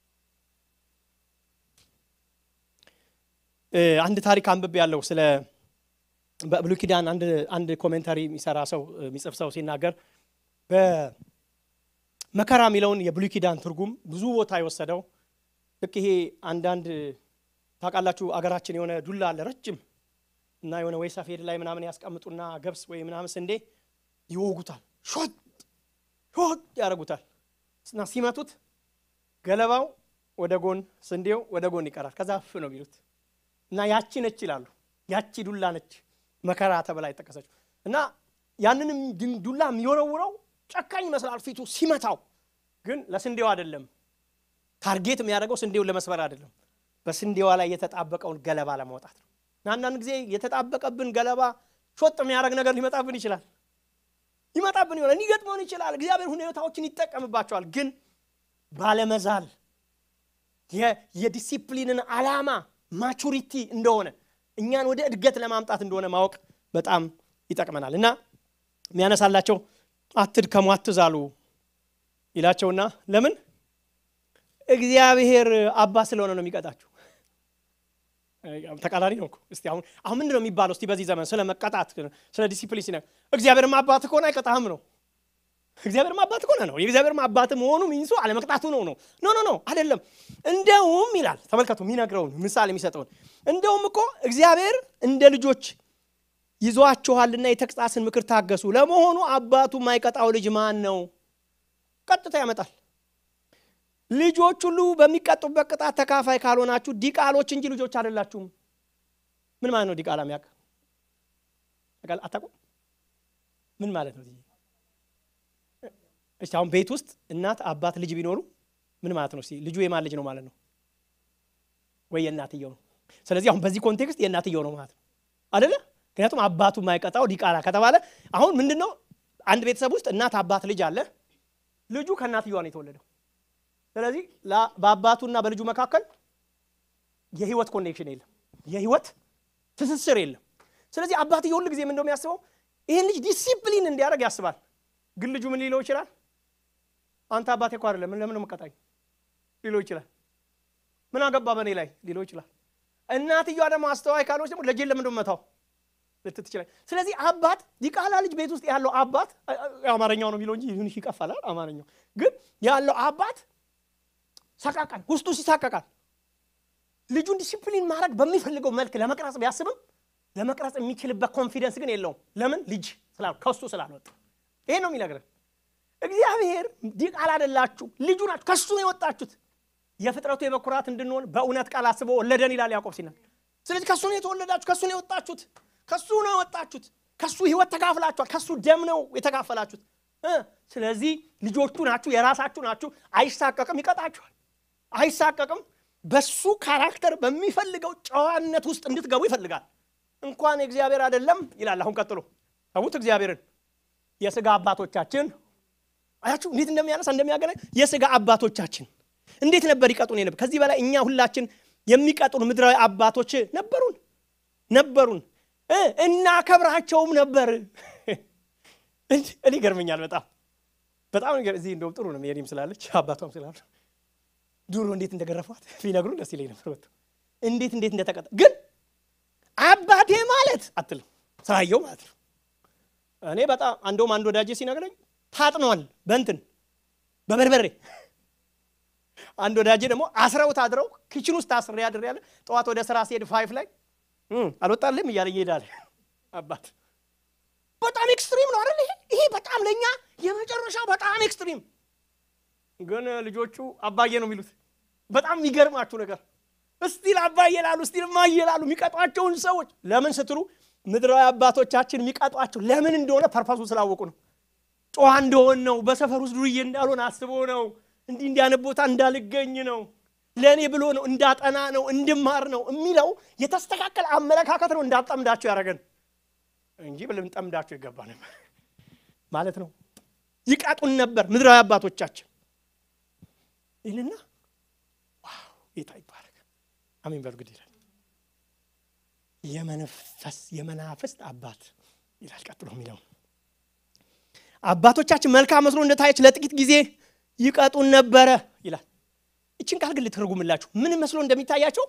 አንድ ታሪክ አንብቤ ያለው ስለ በብሉይ ኪዳን አንድ ኮሜንታሪ የሚሰራ ሰው የሚጽፍ ሰው ሲናገር በመከራ የሚለውን የብሉይ ኪዳን ትርጉም ብዙ ቦታ የወሰደው ልክ ይሄ አንዳንድ ታውቃላችሁ አገራችን የሆነ ዱላ አለ ረጅም እና የሆነ ወይ ሰፌድ ላይ ምናምን ያስቀምጡና ገብስ ወይ ምናምን ስንዴ ይወጉታል፣ ሾጥ ሾጥ ያደርጉታል እና ሲመቱት ገለባው ወደ ጎን ስንዴው ወደ ጎን ይቀራል። ከዛ ፍ ነው የሚሉት እና ያቺ ነች ይላሉ። ያቺ ዱላ ነች መከራ ተብላ የጠቀሰችው እና ያንንም ዱላ የሚወረውረው ጨካኝ ይመስላል ፊቱ ሲመታው፣ ግን ለስንዴው አይደለም። ታርጌት የሚያደርገው ስንዴውን ለመስበር አይደለም፣ በስንዴዋ ላይ የተጣበቀውን ገለባ ለማውጣት ነው። እና አንዳንድ ጊዜ የተጣበቀብን ገለባ ሾጥ የሚያደርግ ነገር ሊመጣብን ይችላል ይመጣብን ይሆናል፣ ሊገጥመን ይችላል። እግዚአብሔር ሁኔታዎችን ይጠቀምባቸዋል። ግን ባለመዛል የዲሲፕሊንን ዓላማ ማቹሪቲ እንደሆነ እኛን ወደ እድገት ለማምጣት እንደሆነ ማወቅ በጣም ይጠቅመናል። እና የሚያነሳላቸው አትድከሙ፣ አትዛሉ ይላቸውና ለምን እግዚአብሔር አባት ስለሆነ ነው የሚቀጣችሁ። ተቃራኒ ነው እኮ። እስቲ አሁን አሁን ምንድን ነው የሚባለው? እስቲ በዚህ ዘመን ስለ መቀጣት ስለ ዲሲፕሊን ሲነ እግዚአብሔርም አባት ከሆነ አይቀጣህም ነው። እግዚአብሔርም አባት ከሆነ ነው። የእግዚአብሔርም አባት መሆኑ ሚንሱ አለመቅጣቱ ነው ነው ኖ ኖ ኖ አይደለም። እንደውም ይላል ተመልከቱ፣ የሚነግረውን ምሳሌ የሚሰጠውን እንደውም እኮ እግዚአብሔር እንደ ልጆች ይዟችኋልና የተግሣጽን ምክር ታገሱ። ለመሆኑ አባቱ የማይቀጣው ልጅ ማን ነው? ቀጥታ ያመጣል። ልጆች ሁሉ በሚቀጡበት ቅጣት ተካፋይ ካልሆናችሁ ዲቃሎች እንጂ ልጆች አይደላችሁም። ምን ማለት ነው? ዲቃላ የሚያውቅ አታውቁም? ምን ማለት ነው? እሺ አሁን ቤት ውስጥ እናት አባት ልጅ ቢኖሩ ምን ማለት ነው? እስኪ ልጁ የማን ልጅ ነው ማለት ነው? ወይ የእናትየው ነው። ስለዚህ አሁን በዚህ ኮንቴክስት የእናትየው ነው ማለት ነው አደለ? ምክንያቱም አባቱ የማይቀጣው ዲቃላ ከተባለ አሁን ምንድን ነው? አንድ ቤተሰብ ውስጥ እናት አባት ልጅ አለ። ልጁ ከእናትየዋ ነው የተወለደው። ስለዚህ በአባቱና በልጁ መካከል የህይወት ኮኔክሽን የለም፣ የህይወት ትስስር የለም። ስለዚህ አባትየው ሁል ጊዜ ምን እንደው የሚያስበው ይህን ልጅ ዲሲፕሊን እንዲያደርግ ያስባል። ግን ልጁ ምን ሊለው ይችላል? አንተ አባቴ እኮ አይደለም ለምን መቀጣኝ ሊለው ይችላል። ምን አገባ በእኔ ላይ ሊለው ይችላል። እናትየዋ ደግሞ አስተዋይ ካልሆነች ደግሞ ልጄን ለምን እንደመታው ልትት ይችላል። ስለዚህ አባት ዲቃላ ልጅ ቤት ውስጥ ያለው አባት አማርኛው ነው የሚለው እንጂ ይሁን ይቀፋላል። አማርኛው ግን ያለው አባት ሰቃቃል፣ ውስጡ ሲሳቀቃል። ልጁን ዲሲፕሊን ማድረግ በሚፈልገው መልክ ለመቅረጽ ቢያስብም ለመቅረጽ የሚችልበት ኮንፊደንስ ግን የለውም። ለምን? ልጅ ስላል ከሱ ስላልወጣ። ይሄ ነው የሚነግረን። እግዚአብሔር ዲቃላ አይደላችሁ ልጁ ናችሁ፣ ከሱ ነው የወጣችሁት። የፍጥረቱ የበኩራት እንድንሆን በእውነት ቃል አስቦ ወለደን ይላል ያዕቆብ ሲናገር። ስለዚህ ከሱ ነው የተወለዳችሁ፣ ከሱ ነው የወጣችሁት፣ ከሱ ነው የወጣችሁት። ከሱ ህይወት ተካፍላችኋል፣ ከሱ ደም ነው የተካፈላችሁት። ስለዚህ ልጆቹ ናችሁ፣ የራሳችሁ ናችሁ። አይሳቀቅም፣ ይቀጣችኋል። አይሳቀቅም። በሱ ካራክተር በሚፈልገው ጨዋነት ውስጥ እንድትገቡ ይፈልጋል። እንኳን እግዚአብሔር አይደለም ይላል። አሁን ቀጥሎ ተዉት እግዚአብሔርን የስጋ አባቶቻችን አያችሁ እንዴት እንደሚያነሳ እንደሚያገናኝ የስጋ አባቶቻችን እንዴት ነበር ይቀጡን ነበር። ከዚህ በላይ እኛ ሁላችን የሚቀጡን ምድራዊ አባቶች ነበሩን ነበሩን እናከብራቸውም ነበር። እኔ ይገርመኛል በጣም በጣም እዚህ እንደውም ጥሩ ነው የኔም ስላለች አባቷም ስላሉ ድሮ እንዴት እንደገረፏት ቢነግሩን ደስ ይለኝ ነበር። እንዴት እንዴት እንደተቀጣ ግን አባቴ ማለት አትልም ስራየው ማለት ነው። እኔ በጣም አንደውም አንድ ወዳጄ ሲነግረኝ ታጥኗል በእንትን በበርበሬ አንድ ወዳጄ ደግሞ አስረውት አድረው ኪችን ውስጥ አስሬ አድሬ ያለ ጠዋት ወደ ስራ ሲሄድ ፋይፍ ላይ አልወጣልም እያለ ይሄዳል። አባት በጣም ኤክስትሪም ነው አይደል? ይሄ በጣም ለእኛ የመጨረሻው በጣም ኤክስትሪም ግን ልጆቹ አባዬ ነው የሚሉት። በጣም የሚገርማችሁ ነገር እስቲል አባዬ ላሉ እስቲል እማዬ ላሉ የሚቀጧቸውን ሰዎች ለምን ስትሉ ምድራዊ አባቶቻችን የሚቀጧቸው ለምን እንደሆነ ፐርፐሱ ስላወቁ ነው። ጨዋ እንደሆን ነው። በሰፈር ውስጥ ዱርዬ እንዳልሆን አስቦ ነው። እንዲህ እንዲያነ ቦታ እንዳልገኝ ነው። ለእኔ ብሎ ነው። እንዳጠና ነው፣ እንድማር ነው የሚለው የተስተካከለ አመለካከት ነው። እንዳጠምዳቸው ያደረገን እንጂ ልንጠምዳቸው ይገባ ነበር ማለት ነው። ይቀጡን ነበር ምድራዊ አባቶቻችን ይልና ዋው ጌታ ይባረክ አሜን በሉ ግድ ይላል። የመንፈስ የመናፍስት አባት ይላል ቀጥሎ የሚለው አባቶቻችን መልካም መስሎ እንደታየች ለጥቂት ጊዜ ይቀጡን ነበረ ይላል። ይችን ቃል ግን ልትርጉምላችሁ ምን መስሎ እንደሚታያቸው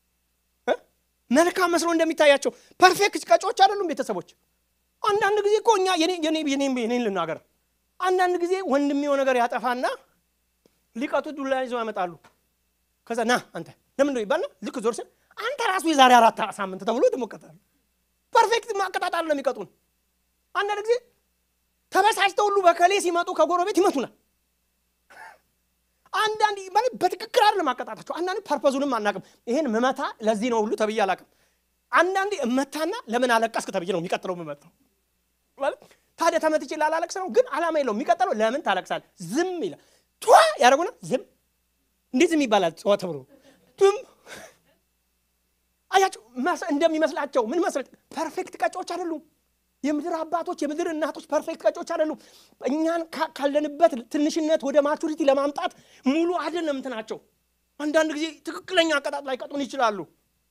መልካም መስሎ እንደሚታያቸው ፐርፌክት ቀጮች አይደሉም ቤተሰቦች። አንዳንድ ጊዜ እኮ እኛ የኔን ልናገር፣ አንዳንድ ጊዜ ወንድሜው ነገር ያጠፋና ሊቀጡ ዱላ ይዘው ያመጣሉ። ከዛ ና አንተ ለምን ነው ይባልና ልክ ዞር ስል አንተ ራሱ የዛሬ አራት ሳምንት ተብሎ ትሞቀታል። ፐርፌክት ማቀጣጣል ነው የሚቀጡን። አንዳንድ ጊዜ ተበሳጭተው ሁሉ በከሌ ሲመጡ ከጎረቤት ይመቱናል። አንዳንድ ማለት በትክክል አይደለም አቀጣጣቸው። አንዳንድ ፐርፐዙንም አናቅም። ይሄን ምመታ ለዚህ ነው ሁሉ ተብዬ አላቅም። አንዳንዴ እመታና ለምን አለቀስክ ተብዬ ነው የሚቀጥለው የምመታው ማለት ታዲያ ተመትቼ ላላለቅስ ነው፣ ግን አላማ የለው። የሚቀጥለው ለምን ታለቅሳል? ዝም ይላል። ቷ ያደረጉና ዝም እንዴት ዝም ይባላል? ዋ ተብሎ ዝም አያቸው እንደሚመስላቸው ምን መስለ ፐርፌክት ቀጮች አይደሉም። የምድር አባቶች የምድር እናቶች ፐርፌክት ቀጮች አይደሉም። እኛን ካለንበት ትንሽነት ወደ ማቹሪቲ ለማምጣት ሙሉ አይደለም እንትናቸው። አንዳንድ ጊዜ ትክክለኛ አቀጣጥ ላይ ቀጡን ይችላሉ።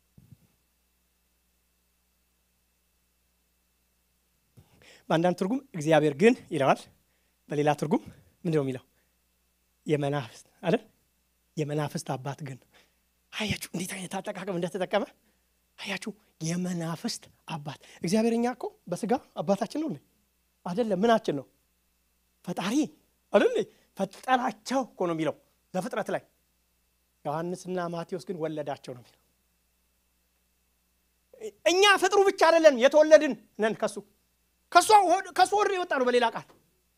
በአንዳንድ ትርጉም እግዚአብሔር ግን ይለዋል። በሌላ ትርጉም ምንድን ነው የሚለው? የመናፍስት አይደል? የመናፍስት አባት ግን አያችሁ፣ እንዴት አይነት አጠቃቀም እንደተጠቀመ አያችሁ። የመናፍስት አባት እግዚአብሔር። እኛ እኮ በስጋ አባታችን ነው አይደለም? ምናችን ነው? ፈጣሪ አይደል? ፈጠራቸው እኮ ነው የሚለው ዘፍጥረት ላይ። ዮሐንስና ማቴዎስ ግን ወለዳቸው ነው የሚለው። እኛ ፍጥሩ ብቻ አይደለን፣ የተወለድን ነን ከሱ ከሱ ወር የወጣ ነው በሌላ ቃል።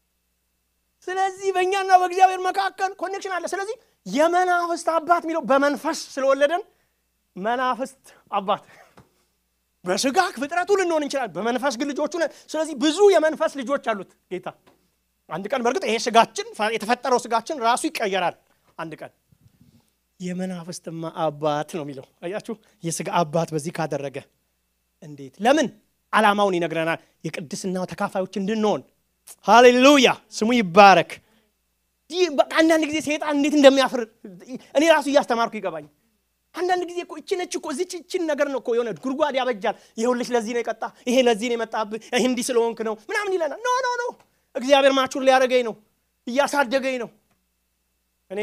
ስለዚህ በእኛና በእግዚአብሔር መካከል ኮኔክሽን አለ። ስለዚህ የመናፍስት አባት የሚለው በመንፈስ ስለወለደን መናፍስት አባት በስጋ ፍጥረቱ ልንሆን እንችላለን፣ በመንፈስ ግን ልጆቹ ነን። ስለዚህ ብዙ የመንፈስ ልጆች አሉት ጌታ። አንድ ቀን በእርግጥ ይሄ ስጋችን የተፈጠረው ስጋችን ራሱ ይቀየራል። አንድ ቀን የመናፍስትማ አባት ነው የሚለው አያችሁ። የስጋ አባት በዚህ ካደረገ እንዴት ለምን ዓላማውን ይነግረናል። የቅድስናው ተካፋዮች እንድንሆን ሃሌሉያ፣ ስሙ ይባረክ። በቃ አንዳንድ ጊዜ ሰይጣን እንዴት እንደሚያፍር እኔ ራሱ እያስተማርኩ ይገባኝ። አንዳንድ ጊዜ እኮ እቺ ነች እኮ እዚች እችን ነገር ነው እኮ የሆነ ጉድጓድ ያበጃል። ይኸውልሽ ለዚህ ነው የቀጣ ይሄ ለዚህ ነው የመጣብህ ይህ እንዲህ ስለሆንክ ነው ምናምን ይለናል። ኖ ኖ ኖ እግዚአብሔር ማቹር ሊያደርገኝ ነው እያሳደገኝ ነው። እኔ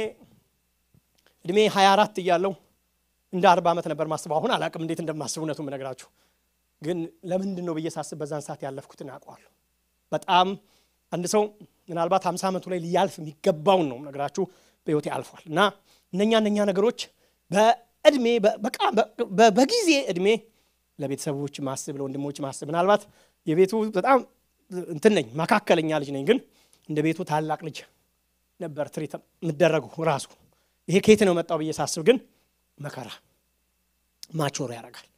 እድሜ 24 እያለው እንደ አርባ ዓመት ነበር ማስበው። አሁን አላቅም እንዴት እንደማስብ እውነቱን የምነግራችሁ ግን ለምንድን ነው ብዬ ሳስብ በዛን ሰዓት ያለፍኩትን አውቀዋለሁ። በጣም አንድ ሰው ምናልባት ሃምሳ ዓመቱ ላይ ሊያልፍ የሚገባውን ነው ነገራችሁ በሕይወቴ አልፏል። እና እነኛ እነኛ ነገሮች በእድሜ በቃ በጊዜ እድሜ ለቤተሰቦች ማስብ፣ ለወንድሞች ማስብ ምናልባት የቤቱ በጣም እንትን ነኝ መካከለኛ ልጅ ነኝ፣ ግን እንደ ቤቱ ታላቅ ልጅ ነበር ትሪት የምደረጉ ራሱ ይሄ ከየት ነው መጣው ብዬ ሳስብ ግን መከራ ማቾር ያደርጋል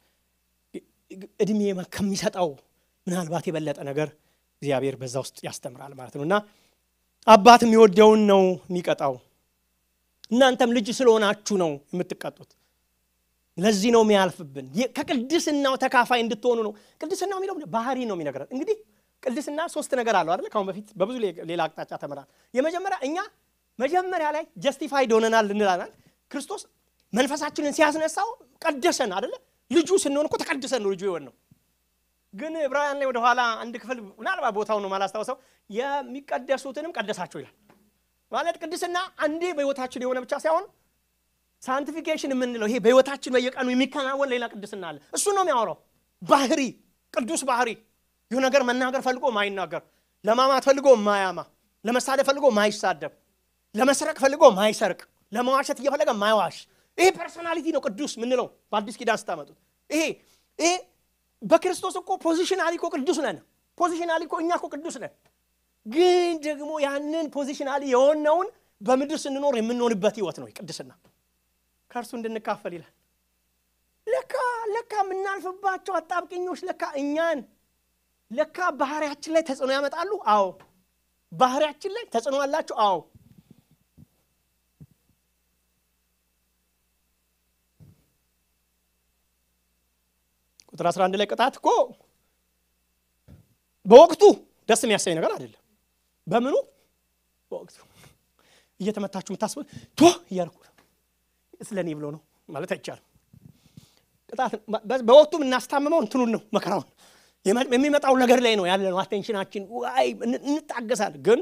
እድሜ ከሚሰጠው ምናልባት የበለጠ ነገር እግዚአብሔር በዛ ውስጥ ያስተምራል ማለት ነው። እና አባት የሚወደውን ነው የሚቀጣው። እናንተም ልጅ ስለሆናችሁ ነው የምትቀጡት። ለዚህ ነው የሚያልፍብን። ከቅድስናው ተካፋይ እንድትሆኑ ነው። ቅድስናው የሚለው ባህሪ ነው የሚነግረን። እንግዲህ ቅድስና ሶስት ነገር አለው አይደለ? ካሁን በፊት በብዙ ሌላ አቅጣጫ ተምራል። የመጀመሪያ እኛ መጀመሪያ ላይ ጀስቲፋይድ ሆነናል እንላለን። ክርስቶስ መንፈሳችንን ሲያስነሳው ቀደሰን አይደለ? ልጁ ስንሆን እኮ ተቀድሰን ነው ልጁ የሆን ነው። ግን ዕብራውያን ላይ ወደኋላ አንድ ክፍል ምናልባት ቦታው ነው ማላስታውሰው የሚቀደሱትንም ቀደሳቸው ይላል። ማለት ቅድስና አንዴ በሕይወታችን የሆነ ብቻ ሳይሆን ሳንቲፊኬሽን የምንለው ይሄ በሕይወታችን በየቀኑ የሚከናወን ሌላ ቅድስና አለ። እሱ ነው የሚያወራው። ባህሪ፣ ቅዱስ ባህሪ ይህ ነገር መናገር ፈልጎ ማይናገር፣ ለማማት ፈልጎ ማያማ፣ ለመሳደብ ፈልጎ ማይሳደብ፣ ለመስረቅ ፈልጎ ማይሰርቅ፣ ለመዋሸት እየፈለገ ማይዋሽ ይሄ ፐርሶናሊቲ ነው ቅዱስ ምንለው በአዲስ ኪዳን ስታመጡት። ይሄ ይሄ በክርስቶስ እኮ ፖዚሽናሊ እኮ ቅዱስ ነን። ፖዚሽናሊ እኮ እኛ እኮ ቅዱስ ነን። ግን ደግሞ ያንን ፖዚሽናሊ የሆነውን በምድር ስንኖር የምንሆንበት ህይወት ነው ቅድስና። ከእርሱ እንድንካፈል ይላል። ለካ ለካ የምናልፍባቸው አጣብቅኞች ለካ እኛን ለካ ባህሪያችን ላይ ተጽዕኖ ያመጣሉ። አዎ ባህሪያችን ላይ ተጽዕኖ አላቸው። አዎ ቁጥር 11 ላይ ቅጣት እኮ በወቅቱ ደስ የሚያሳይ ነገር አይደለም። በምኑ በወቅቱ እየተመታችሁ የምታስቡ ቶ እያልኩ ስለ እኔ ብሎ ነው ማለት አይቻልም። ቅጣት በወቅቱ የምናስታምመው እንትኑን ነው መከራውን የሚመጣው ነገር ላይ ነው ያለ ነው አቴንሽናችን። ዋይ እንታገሳል። ግን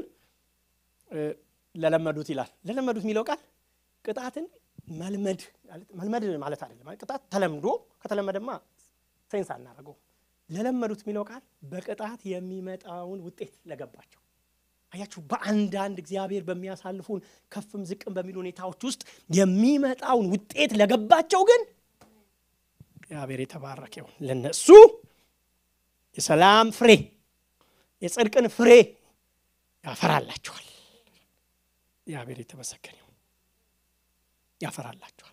ለለመዱት ይላል። ለለመዱት የሚለው ቃል ቅጣትን መልመድ መልመድ ማለት አይደለም። ቅጣት ተለምዶ ከተለመደማ ሴንስ አናደርገው። ለለመዱት የሚለው ቃል በቅጣት የሚመጣውን ውጤት ለገባቸው አያችሁ። በአንዳንድ እግዚአብሔር በሚያሳልፉን ከፍም ዝቅም በሚሉ ሁኔታዎች ውስጥ የሚመጣውን ውጤት ለገባቸው ግን እግዚአብሔር የተባረከ ይሁን። ለነሱ የሰላም ፍሬ የጽድቅን ፍሬ ያፈራላቸዋል። እግዚአብሔር የተመሰገነ ይሁን። ያፈራላችኋል።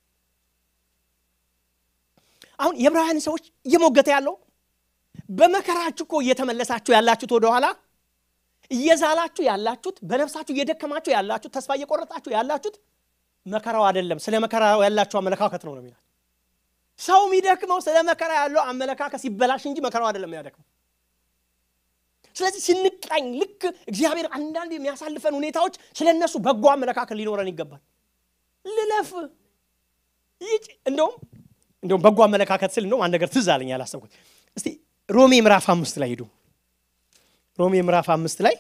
አሁን የዕብራውያን ሰዎች እየሞገተ ያለው በመከራችሁ እኮ እየተመለሳችሁ ያላችሁት ወደኋላ እየዛላችሁ ያላችሁት በነፍሳችሁ እየደከማችሁ ያላችሁት ተስፋ እየቆረጣችሁ ያላችሁት መከራው አይደለም፣ ስለ መከራው ያላችሁ አመለካከት ነው ነው የሚላል። ሰው የሚደክመው ስለ መከራ ያለው አመለካከት ሲበላሽ እንጂ መከራው አይደለም የሚያደክመው። ስለዚህ ስንቃኝ ልክ እግዚአብሔር አንዳንድ የሚያሳልፈን ሁኔታዎች ስለ እነሱ በጎ አመለካከት ሊኖረን ይገባል። ልለፍ ይጭ እንደውም እንደውም በጎ አመለካከት ስል እንደውም አንድ ነገር ትዝ አለኝ ያላሰብኩት። እስቲ ሮሜ ምዕራፍ አምስት ላይ ሂዱ። ሮሜ ምዕራፍ አምስት ላይ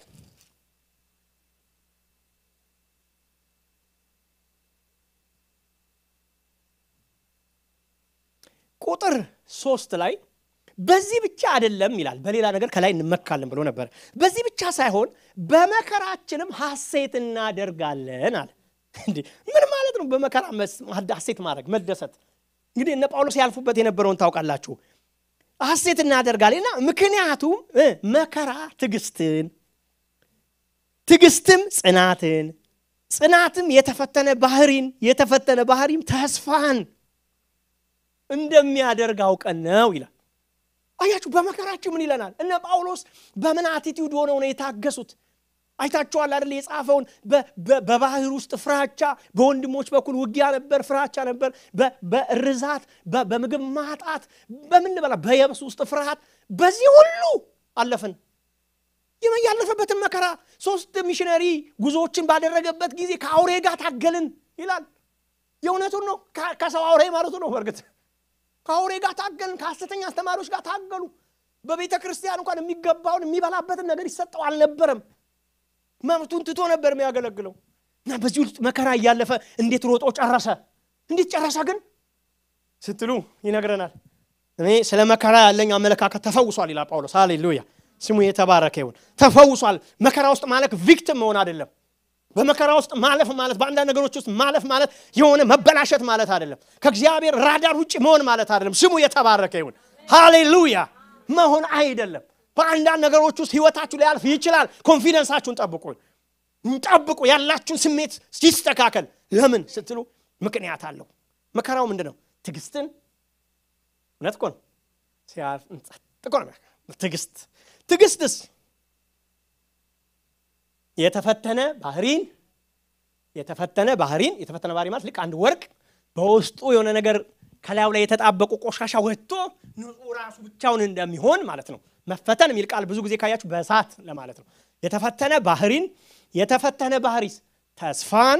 ቁጥር ሶስት ላይ በዚህ ብቻ አይደለም ይላል። በሌላ ነገር ከላይ እንመካለን ብሎ ነበር። በዚህ ብቻ ሳይሆን በመከራችንም ሐሴት እናደርጋለን አለ። እንዴ ምን ማለት ነው? በመከራ ሐሴት ማድረግ መደሰት። እንግዲህ እነ ጳውሎስ ያልፉበት የነበረውን ታውቃላችሁ። ሐሴት እናደርጋለን እና ምክንያቱም መከራ ትዕግስትን፣ ትዕግስትም ጽናትን፣ ጽናትም የተፈተነ ባህሪን፣ የተፈተነ ባህሪም ተስፋን እንደሚያደርግ አውቀን ነው ይላል። አያችሁ በመከራችሁ ምን ይለናል? እነ ጳውሎስ በምን አቲቲዩድ ሆነው ነው የታገሱት? አይታችኋል አይደል? የጻፈውን በባህር ውስጥ ፍራቻ፣ በወንድሞች በኩል ውጊያ ነበር፣ ፍራቻ ነበር፣ በርዛት፣ በምግብ ማጣት፣ በምን በላ በየብስ ውስጥ ፍርሃት፣ በዚህ ሁሉ አለፍን። ያለፈበትን መከራ ሶስት ሚሽነሪ ጉዞዎችን ባደረገበት ጊዜ ከአውሬ ጋር ታገልን ይላል። የእውነቱን ነው። ከሰው አውሬ ማለቱ ነው በእርግጥ ከአውሬ ጋር ታገልን። ከሐሰተኛ አስተማሪዎች ጋር ታገሉ። በቤተ ክርስቲያን እንኳን የሚገባውን የሚበላበትን ነገር ይሰጠው አልነበረም። መብቱን ትቶ ነበር የሚያገለግለው እና በዚህ ውስጥ መከራ እያለፈ እንዴት ሮጦ ጨረሰ? እንዴት ጨረሰ ግን ስትሉ ይነግረናል። እኔ ስለ መከራ ያለኝ አመለካከት ተፈውሷል ይላል ጳውሎስ። ሃሌሉያ ስሙ የተባረከ ይሁን። ተፈውሷል። መከራ ውስጥ ማለፍ ቪክቲም መሆን አይደለም። በመከራ ውስጥ ማለፍ ማለት በአንዳንድ ነገሮች ውስጥ ማለፍ ማለት የሆነ መበላሸት ማለት አይደለም። ከእግዚአብሔር ራዳር ውጭ መሆን ማለት አይደለም። ስሙ የተባረከ ይሁን። ሃሌሉያ መሆን አይደለም። በአንዳንድ ነገሮች ውስጥ ህይወታችሁ ሊያልፍ ይችላል። ኮንፊደንሳችሁን ጠብቁ ጠብቁ። ያላችሁን ስሜት ሲስተካከል ለምን ስትሉ ምክንያት አለው። መከራው ምንድን ነው? ትዕግስትን እውነት እኮ ነው። ሲያልፍ ጸጥ ነው። ትዕግስት ትዕግስትስ የተፈተነ ባህሪን የተፈተነ ባህሪን የተፈተነ ባህሪ ማለት ልክ አንድ ወርቅ በውስጡ የሆነ ነገር ከላዩ ላይ የተጣበቁ ቆሻሻ ወጥቶ ንጹህ ራሱ ብቻውን እንደሚሆን ማለት ነው። መፈተን የሚል ቃል ብዙ ጊዜ ካያችሁ በእሳት ለማለት ነው። የተፈተነ ባህሪን የተፈተነ ባህሪስ ተስፋን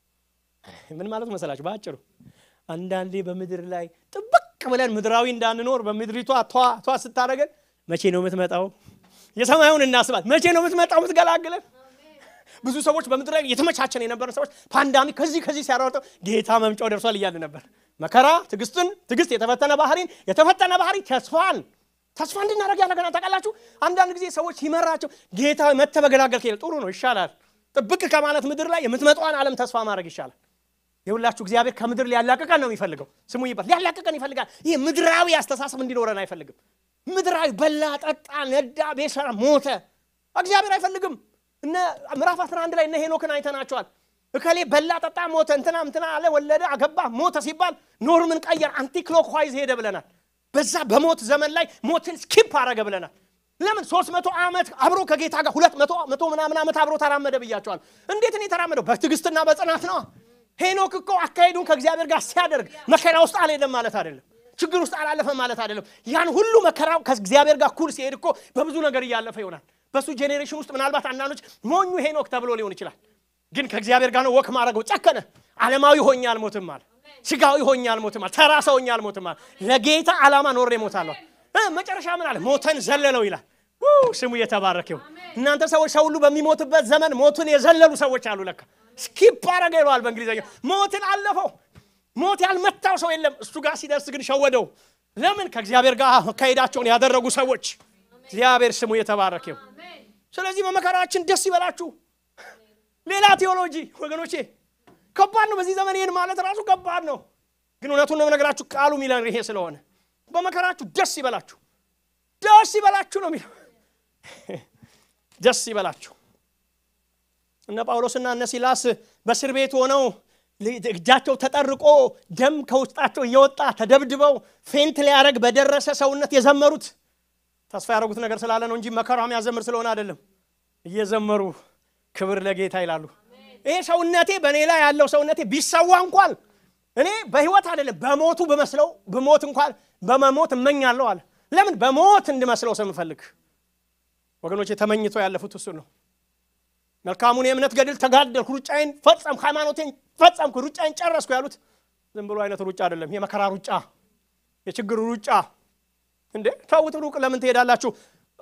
ምን ማለት መሰላችሁ? በአጭሩ አንዳንዴ በምድር ላይ ጥብቅ ብለን ምድራዊ እንዳንኖር በምድሪቷ ቷ ቷ ስታደረገን መቼ ነው የምትመጣው? የሰማዩን እናስባት። መቼ ነው የምትመጣው የምትገላግለን? ብዙ ሰዎች በምድር ላይ የተመቻቸን የነበረ ሰዎች ፓንዳሚክ ከዚህ ከዚህ ሲያሯርጠው ጌታ መምጫው ደርሷል እያለ ነበር። መከራ ትዕግስትን፣ ትዕግስት የተፈተነ ባህሪን፣ የተፈተነ ባህሪ ተስፋን ተስፋ እንድናደርግ ያደረገናል። ታውቃላችሁ አንዳንድ ጊዜ ሰዎች ሲመራቸው ጌታ መተህ በገላገልክ ይላል። ጥሩ ነው ይሻላል። ጥብቅ ከማለት ምድር ላይ የምትመጣዋን ዓለም ተስፋ ማድረግ ይሻላል። የሁላችሁ እግዚአብሔር ከምድር ሊያላቅቀን ነው የሚፈልገው። ስሙ ይባል ሊያላቅቀን ይፈልጋል። ይህ ምድራዊ አስተሳሰብ እንዲኖረን አይፈልግም። ምድራዊ በላ፣ ጠጣ፣ ነዳ፣ ቤት ሰራ፣ ሞተ እግዚአብሔር አይፈልግም። እነ ምዕራፍ 11 ላይ እነ ሄኖክን አይተናቸዋል። እከሌ በላ፣ ጠጣ፣ ሞተ፣ እንትና እንትና አለ፣ ወለደ፣ አገባ፣ ሞተ ሲባል ኖርምን ቀየር፣ አንቲክሎክዋይዝ ሄደ ብለናል። በዛ በሞት ዘመን ላይ ሞትን ስኪፕ አረገ ብለናል። ለምን ሶስት መቶ ዓመት አብሮ ከጌታ ጋር ሁለት መቶ መቶ ምናምን ዓመት አብሮ ተራመደ ብያቸዋል። እንዴት ነው የተራመደው? በትዕግስትና በጽናት ነው። ሄኖክ እኮ አካሄዱን ከእግዚአብሔር ጋር ሲያደርግ መከራ ውስጥ አልሄደም ማለት አይደለም። ችግር ውስጥ አላለፈም ማለት አይደለም። ያን ሁሉ መከራ ከእግዚአብሔር ጋር ኩል ሲሄድ እኮ በብዙ ነገር እያለፈ ይሆናል። በሱ ጄኔሬሽን ውስጥ ምናልባት አንዳንዶች ሞኙ ሄኖክ ተብሎ ሊሆን ይችላል። ግን ከእግዚአብሔር ጋር ነው ወክ ማድረገው። ጨከነ። ዓለማዊ ሆኜ አልሞትም አለ። ስጋዊ ሆኜ አልሞትም አለ። ተራ ሰው ሆኜ አልሞትም አለ። ለጌታ ዓላማ ኖሬ እሞታለሁ። መጨረሻ ምን አለ? ሞተን ዘለለው ይላል። ስሙ የተባረከው። እናንተ ሰዎች ሰው ሁሉ በሚሞትበት ዘመን ሞትን የዘለሉ ሰዎች አሉ። ለካ ስኪፕ አረገ ይለዋል በእንግሊዝኛ። ሞትን አለፈው። ሞት ያልመታው ሰው የለም። እሱ ጋር ሲደርስ ግን ሸወደው። ለምን? ከእግዚአብሔር ጋር መካሄዳቸውን ያደረጉ ሰዎች። እግዚአብሔር ስሙ የተባረከው። ስለዚህ በመከራችን ደስ ይበላችሁ። ሌላ ቴዎሎጂ ወገኖቼ ከባድ ነው። በዚህ ዘመን ይህን ማለት ራሱ ከባድ ነው። ግን እውነቱን ነው የምነግራችሁ፣ ቃሉ የሚለን ይሄ ስለሆነ በመከራችሁ ደስ ይበላችሁ፣ ደስ ይበላችሁ ነው የሚለው። ደስ ይበላችሁ። እነ ጳውሎስና እነ ሲላስ በእስር ቤት ሆነው እጃቸው ተጠርቆ ደም ከውስጣቸው እየወጣ ተደብድበው ፌንት ሊያደረግ በደረሰ ሰውነት የዘመሩት ተስፋ ያደረጉት ነገር ስላለ ነው እንጂ መከራ የሚያዘምር ስለሆነ አይደለም። እየዘመሩ ክብር ለጌታ ይላሉ። ይሄ ሰውነቴ በእኔ ላይ ያለው ሰውነቴ ቢሰዋ እንኳን እኔ በህይወት አይደለም በሞቱ በመስለው በሞት እንኳን በመሞት እመኛለሁ አለ። ለምን በሞት እንድመስለው ስለምፈልግ ወገኖች፣ ተመኝተው ያለፉት እሱን ነው። መልካሙን የእምነት ገድል ተጋደልኩ፣ ሩጫዬን ፈጸምኩ፣ ሃይማኖቴን ፈጸምኩ፣ ሩጫዬን ጨረስኩ ያሉት ዝም ብሎ አይነት ሩጫ አይደለም። የመከራ ሩጫ፣ የችግር ሩጫ። እንዴ ተውት፣ ሩቅ ለምን ትሄዳላችሁ?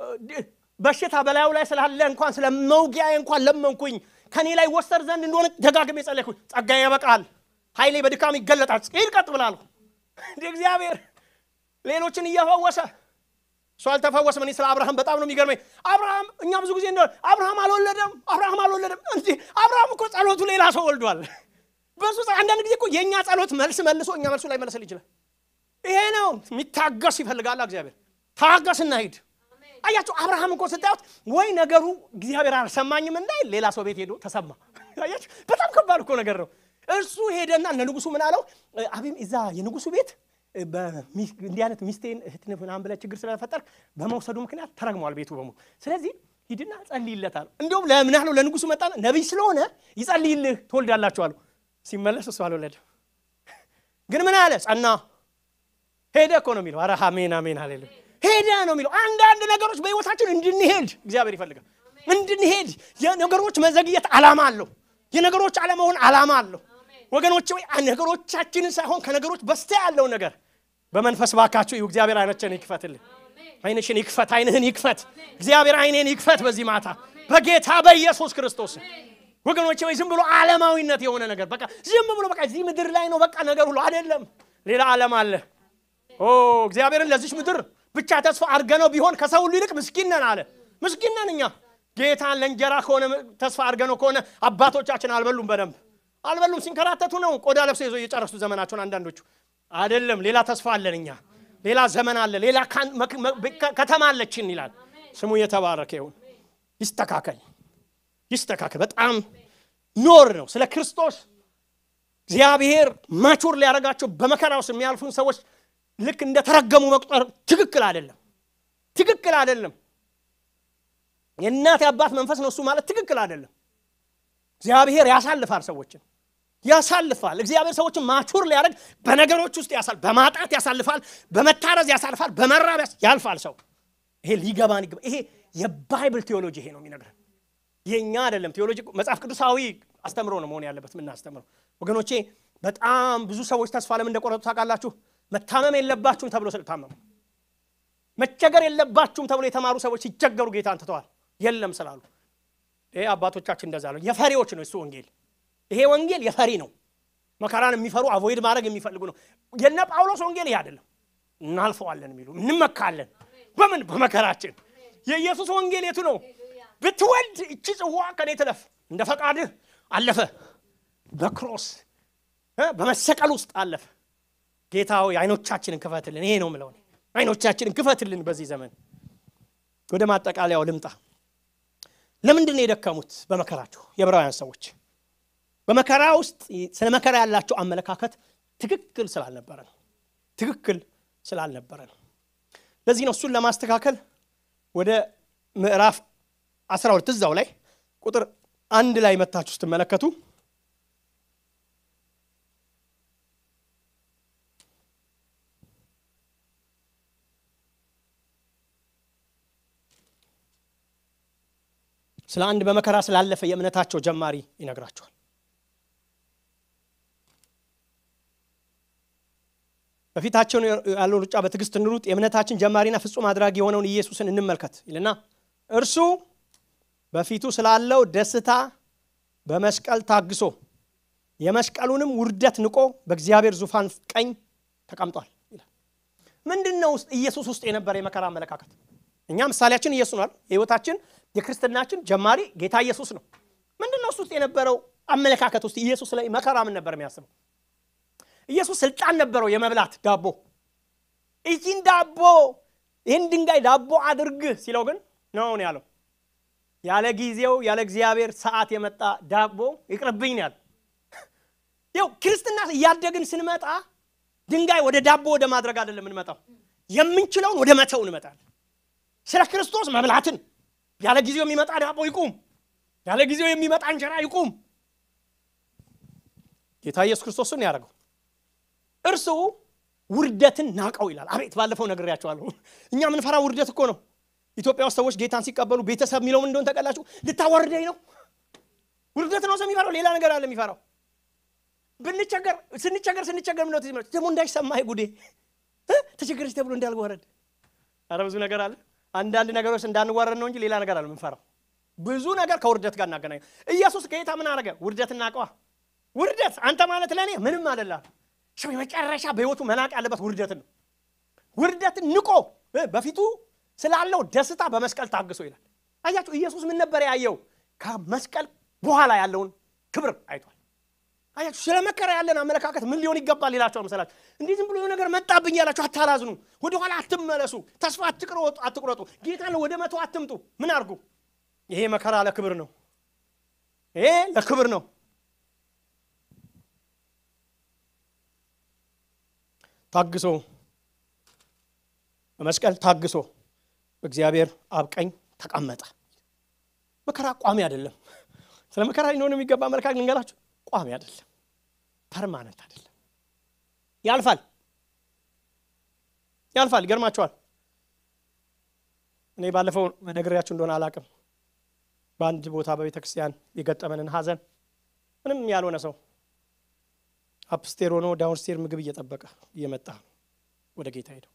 በሽታ በላዩ ላይ ስላለ እንኳን ስለ መውጊያዬ እንኳን ለመንኩኝ፣ ከኔ ላይ ወሰድ ዘንድ እንደሆነ ደጋግሜ ጸለይኩኝ። ጸጋዬ ያበቃል፣ ኃይሌ በድካም ይገለጣል። ሂድ ቀጥ ብላለሁ። እንደ እግዚአብሔር ሌሎችን እየፈወሰ እሱ አልተፈወሰም። እኔ ስለ አብርሃም በጣም ነው የሚገርመኝ። አብርሃም እኛ ብዙ ጊዜ እንደ አብርሃም አልወለደም፣ አብርሃም አልወለደም። እንዲ አብርሃም እኮ ጸሎቱ ሌላ ሰው ወልዷል። በሱ አንዳንድ ጊዜ እኮ የእኛ ጸሎት መልስ መልሶ እኛ መልሱ ላይ መለሰል ይችላል። ይሄ ነው የሚታገስ ይፈልጋል እግዚአብሔር። ታገስና ሂድ። አያቸው አብርሃም እኮ ስታዩት ወይ ነገሩ እግዚአብሔር አልሰማኝም እንዳይል ሌላ ሰው ቤት ሄዶ ተሰማ። አያችሁ በጣም ከባድ እኮ ነገር ነው። እሱ ሄደና እነ ንጉሱ ምን አለው? አቤም እዛ የንጉሱ ቤት እንዲህ አይነት ሚስቴን እህትን ምናምን ብለህ ችግር ስለፈጠርክ በመውሰዱ ምክንያት ተረግሟል ቤቱ በሙሉ። ስለዚህ ሂድና ጸልይለታል። እንዲሁም ለምን አለው ለንጉሱ መጣ። ነቢይ ስለሆነ ይጸልይልህ ትወልዳላችሁ አለው። ሲመለስ እሱ አልወለደም። ግን ምን አለ? ጸና ሄደ እኮ ነው የሚለው። ኧረ አሜን አሜን አሌሉ ሄደ ነው የሚለው። አንዳንድ ነገሮች በህይወታችን እንድንሄድ እግዚአብሔር ይፈልጋል። እንድንሄድ የነገሮች መዘግየት ዓላማ አለው። የነገሮች አለመሆን ዓላማ አለው። ወገኖች ወይ ነገሮቻችንን ሳይሆን ከነገሮች በስቲያ ያለውን ነገር በመንፈስ ባካችሁ እዩ። እግዚአብሔር አይኖችን ይክፈትልን። አይንሽን ይክፈት፣ አይንህን ይክፈት። እግዚአብሔር አይኔን ይክፈት በዚህ ማታ በጌታ በኢየሱስ ክርስቶስ። ወገኖች ወይ ዝም ብሎ ዓለማዊነት የሆነ ነገር በቃ ዝም ብሎ በቃ እዚህ ምድር ላይ ነው በቃ ነገር ሁሉ አይደለም። ሌላ ዓለም አለ። ኦ እግዚአብሔርን ለዚች ምድር ብቻ ተስፋ አድርገነው ቢሆን ከሰው ሁሉ ይልቅ ምስኪን ነን አለ። ምስኪን ነን እኛ ጌታን ለእንጀራ ከሆነ ተስፋ አድርገነው ከሆነ አባቶቻችን አልበሉም በደንብ አልበሉም። ሲንከራተቱ ነው ቆዳ ለብሰው ይዘው እየጨረሱ ዘመናቸውን። አንዳንዶቹ አይደለም። ሌላ ተስፋ አለን እኛ፣ ሌላ ዘመን አለ፣ ሌላ ከተማ አለችን ይላል። ስሙ የተባረከ ይሁን። ይስተካከል፣ ይስተካከል። በጣም ኖር ነው ስለ ክርስቶስ እግዚአብሔር ማቹር ሊያደርጋቸው በመከራ ውስጥ የሚያልፉን ሰዎች ልክ እንደተረገሙ መቁጠር ትክክል አይደለም፣ ትክክል አይደለም። የእናት የአባት መንፈስ ነው እሱ ማለት ትክክል አይደለም። እግዚአብሔር ያሳልፋል ሰዎችን ያሳልፋል። እግዚአብሔር ሰዎችን ማቹር ሊያደርግ በነገሮች ውስጥ ያሳል በማጣት ያሳልፋል፣ በመታረዝ ያሳልፋል፣ በመራብ ያልፋል። ሰው ይሄ ሊገባን ይገባ። ይሄ የባይብል ቴዎሎጂ ይሄ ነው የሚነግረን፣ የእኛ አይደለም። ቴዎሎጂ መጽሐፍ ቅዱሳዊ አስተምሮ ነው መሆን ያለበት የምናስተምረው። ወገኖቼ በጣም ብዙ ሰዎች ተስፋ ለምን እንደቆረጡ ታውቃላችሁ? መታመም የለባችሁም ተብሎ ስለታመሙ፣ መቸገር የለባችሁም ተብሎ የተማሩ ሰዎች ሲቸገሩ ጌታን ትተዋል የለም ስላሉ ይሄ አባቶቻችን እንደዛ ነው። የፈሪዎች ነው እሱ ወንጌል። ይሄ ወንጌል የፈሪ ነው። መከራን የሚፈሩ አቮይድ ማድረግ የሚፈልጉ ነው። የነ ጳውሎስ ወንጌል ይሄ አይደለም። እናልፈዋለን የሚሉ እንመካለን። በምን በመከራችን። የኢየሱስ ወንጌል የቱ ነው? ብትወልድ እቺ ጽዋ ከኔ ትለፍ፣ እንደ ፈቃድህ አለፈ። በክሮስ በመሰቀል ውስጥ አለፈ። ጌታ ሆይ አይኖቻችንን ክፈትልን። ይሄ ነው ምለው፣ አይኖቻችንን ክፈትልን። በዚህ ዘመን ወደ ማጠቃለያው ልምጣ። ለምንድን ነው የደከሙት በመከራቸው? የዕብራውያን ሰዎች በመከራ ውስጥ ስለ መከራ ያላቸው አመለካከት ትክክል ስላልነበረ ነው። ትክክል ስላልነበረ ነው። ለዚህ ነው እሱን ለማስተካከል ወደ ምዕራፍ 12 እዛው ላይ ቁጥር አንድ ላይ መታችሁ ስትመለከቱ ስለ አንድ በመከራ ስላለፈ የእምነታቸው ጀማሪ ይነግራቸዋል። በፊታቸው ያለው ሩጫ በትዕግስት እንሩጥ፣ የእምነታችን ጀማሪና ፍጹም አድራጊ የሆነውን ኢየሱስን እንመልከት ይልና እርሱ በፊቱ ስላለው ደስታ በመስቀል ታግሶ የመስቀሉንም ውርደት ንቆ በእግዚአብሔር ዙፋን ቀኝ ተቀምጧል ይላል። ምንድን ነው ኢየሱስ ውስጥ የነበረ የመከራ አመለካከት? እኛ ምሳሌያችን ኢየሱስ ነው። የህይወታችን የክርስትናችን ጀማሪ ጌታ ኢየሱስ ነው። ምንድን ነው እሱ ውስጥ የነበረው አመለካከት ውስጥ ኢየሱስ ላይ መከራ ምን ነበር የሚያስበው? ኢየሱስ ስልጣን ነበረው የመብላት ዳቦ። ይህን ዳቦ ይህን ድንጋይ ዳቦ አድርግ ሲለው ግን ነው ያለው። ያለ ጊዜው ያለ እግዚአብሔር ሰዓት የመጣ ዳቦ ይቅርብኝ ነው ያለው። ይኸው ክርስትና እያደግን ስንመጣ ድንጋይ ወደ ዳቦ ወደ ማድረግ አይደለም የምንመጣው የምንችለውን ወደ መተው እንመጣለን ስለ ክርስቶስ መብላትን ያለ ጊዜው የሚመጣ ዳቦ ይቁም ያለ ጊዜው የሚመጣ እንጀራ ይቁም ጌታ ኢየሱስ ክርስቶስን ያደረገው እርሱ ውርደትን ናቀው ይላል አቤት ባለፈው ነግሬያቸዋለሁ እኛ ምንፈራ ውርደት እኮ ነው ኢትዮጵያ ውስጥ ሰዎች ጌታን ሲቀበሉ ቤተሰብ የሚለው ምን እንደሆነ ተቀላችሁ ልታዋርደኝ ነው ውርደት ነው ሰው የሚፈራው ሌላ ነገር አለ የሚፈራው ብንቸገር ስንቸገር ስንቸገር ምነት ደግሞ እንዳይሰማህ ጉዴ ተቸገረች ተብሎ እንዳልዋረድ አረ ብዙ ነገር አለ አንዳንድ ነገሮች እንዳንዋረድ ነው እንጂ ሌላ ነገር አለ ምንፈራው ብዙ ነገር ከውርደት ጋር እናገናኝ ኢየሱስ ጌታ ምን አረገ ውርደት እናቀዋ ውርደት አንተ ማለት ለእኔ ምንም አደላ ሰው የመጨረሻ በህይወቱ መናቅ ያለበት ውርደትን ነው ውርደትን ንቆ በፊቱ ስላለው ደስታ በመስቀል ታግሶ ይላል አያችሁ ኢየሱስ ምን ነበር ያየው ከመስቀል በኋላ ያለውን ክብር አይቷል አያችሁ ስለ መከራ ያለን አመለካከት ምን ሊሆን ይገባል ይላቸዋል መሰላችሁ እንዲህ ዝም ብሎ ነገር መጣብኝ ያላችሁ አታላዝኑ ወደኋላ አትመለሱ ተስፋ አትቁረጡ ጌታን ወደ መቶ አትምጡ ምን አድርጉ ይሄ መከራ ለክብር ነው ይሄ ለክብር ነው ታግሶ በመስቀል ታግሶ በእግዚአብሔር አብቀኝ ተቀመጠ መከራ ቋሚ አይደለም ስለ መከራ ሊሆን የሚገባ አመለካከት ልንገራችሁ ቋሚ አይደለም ፐርማነንት አይደለም ያልፋል ያልፋል ይገርማቸዋል እኔ ባለፈው ነግሬያችሁ እንደሆነ አላቅም በአንድ ቦታ በቤተ ክርስቲያን የገጠመንን ሀዘን ምንም ያልሆነ ሰው አፕስቴር ሆኖ ዳውንስቴር ምግብ እየጠበቀ እየመጣ ወደ ጌታ ሄደው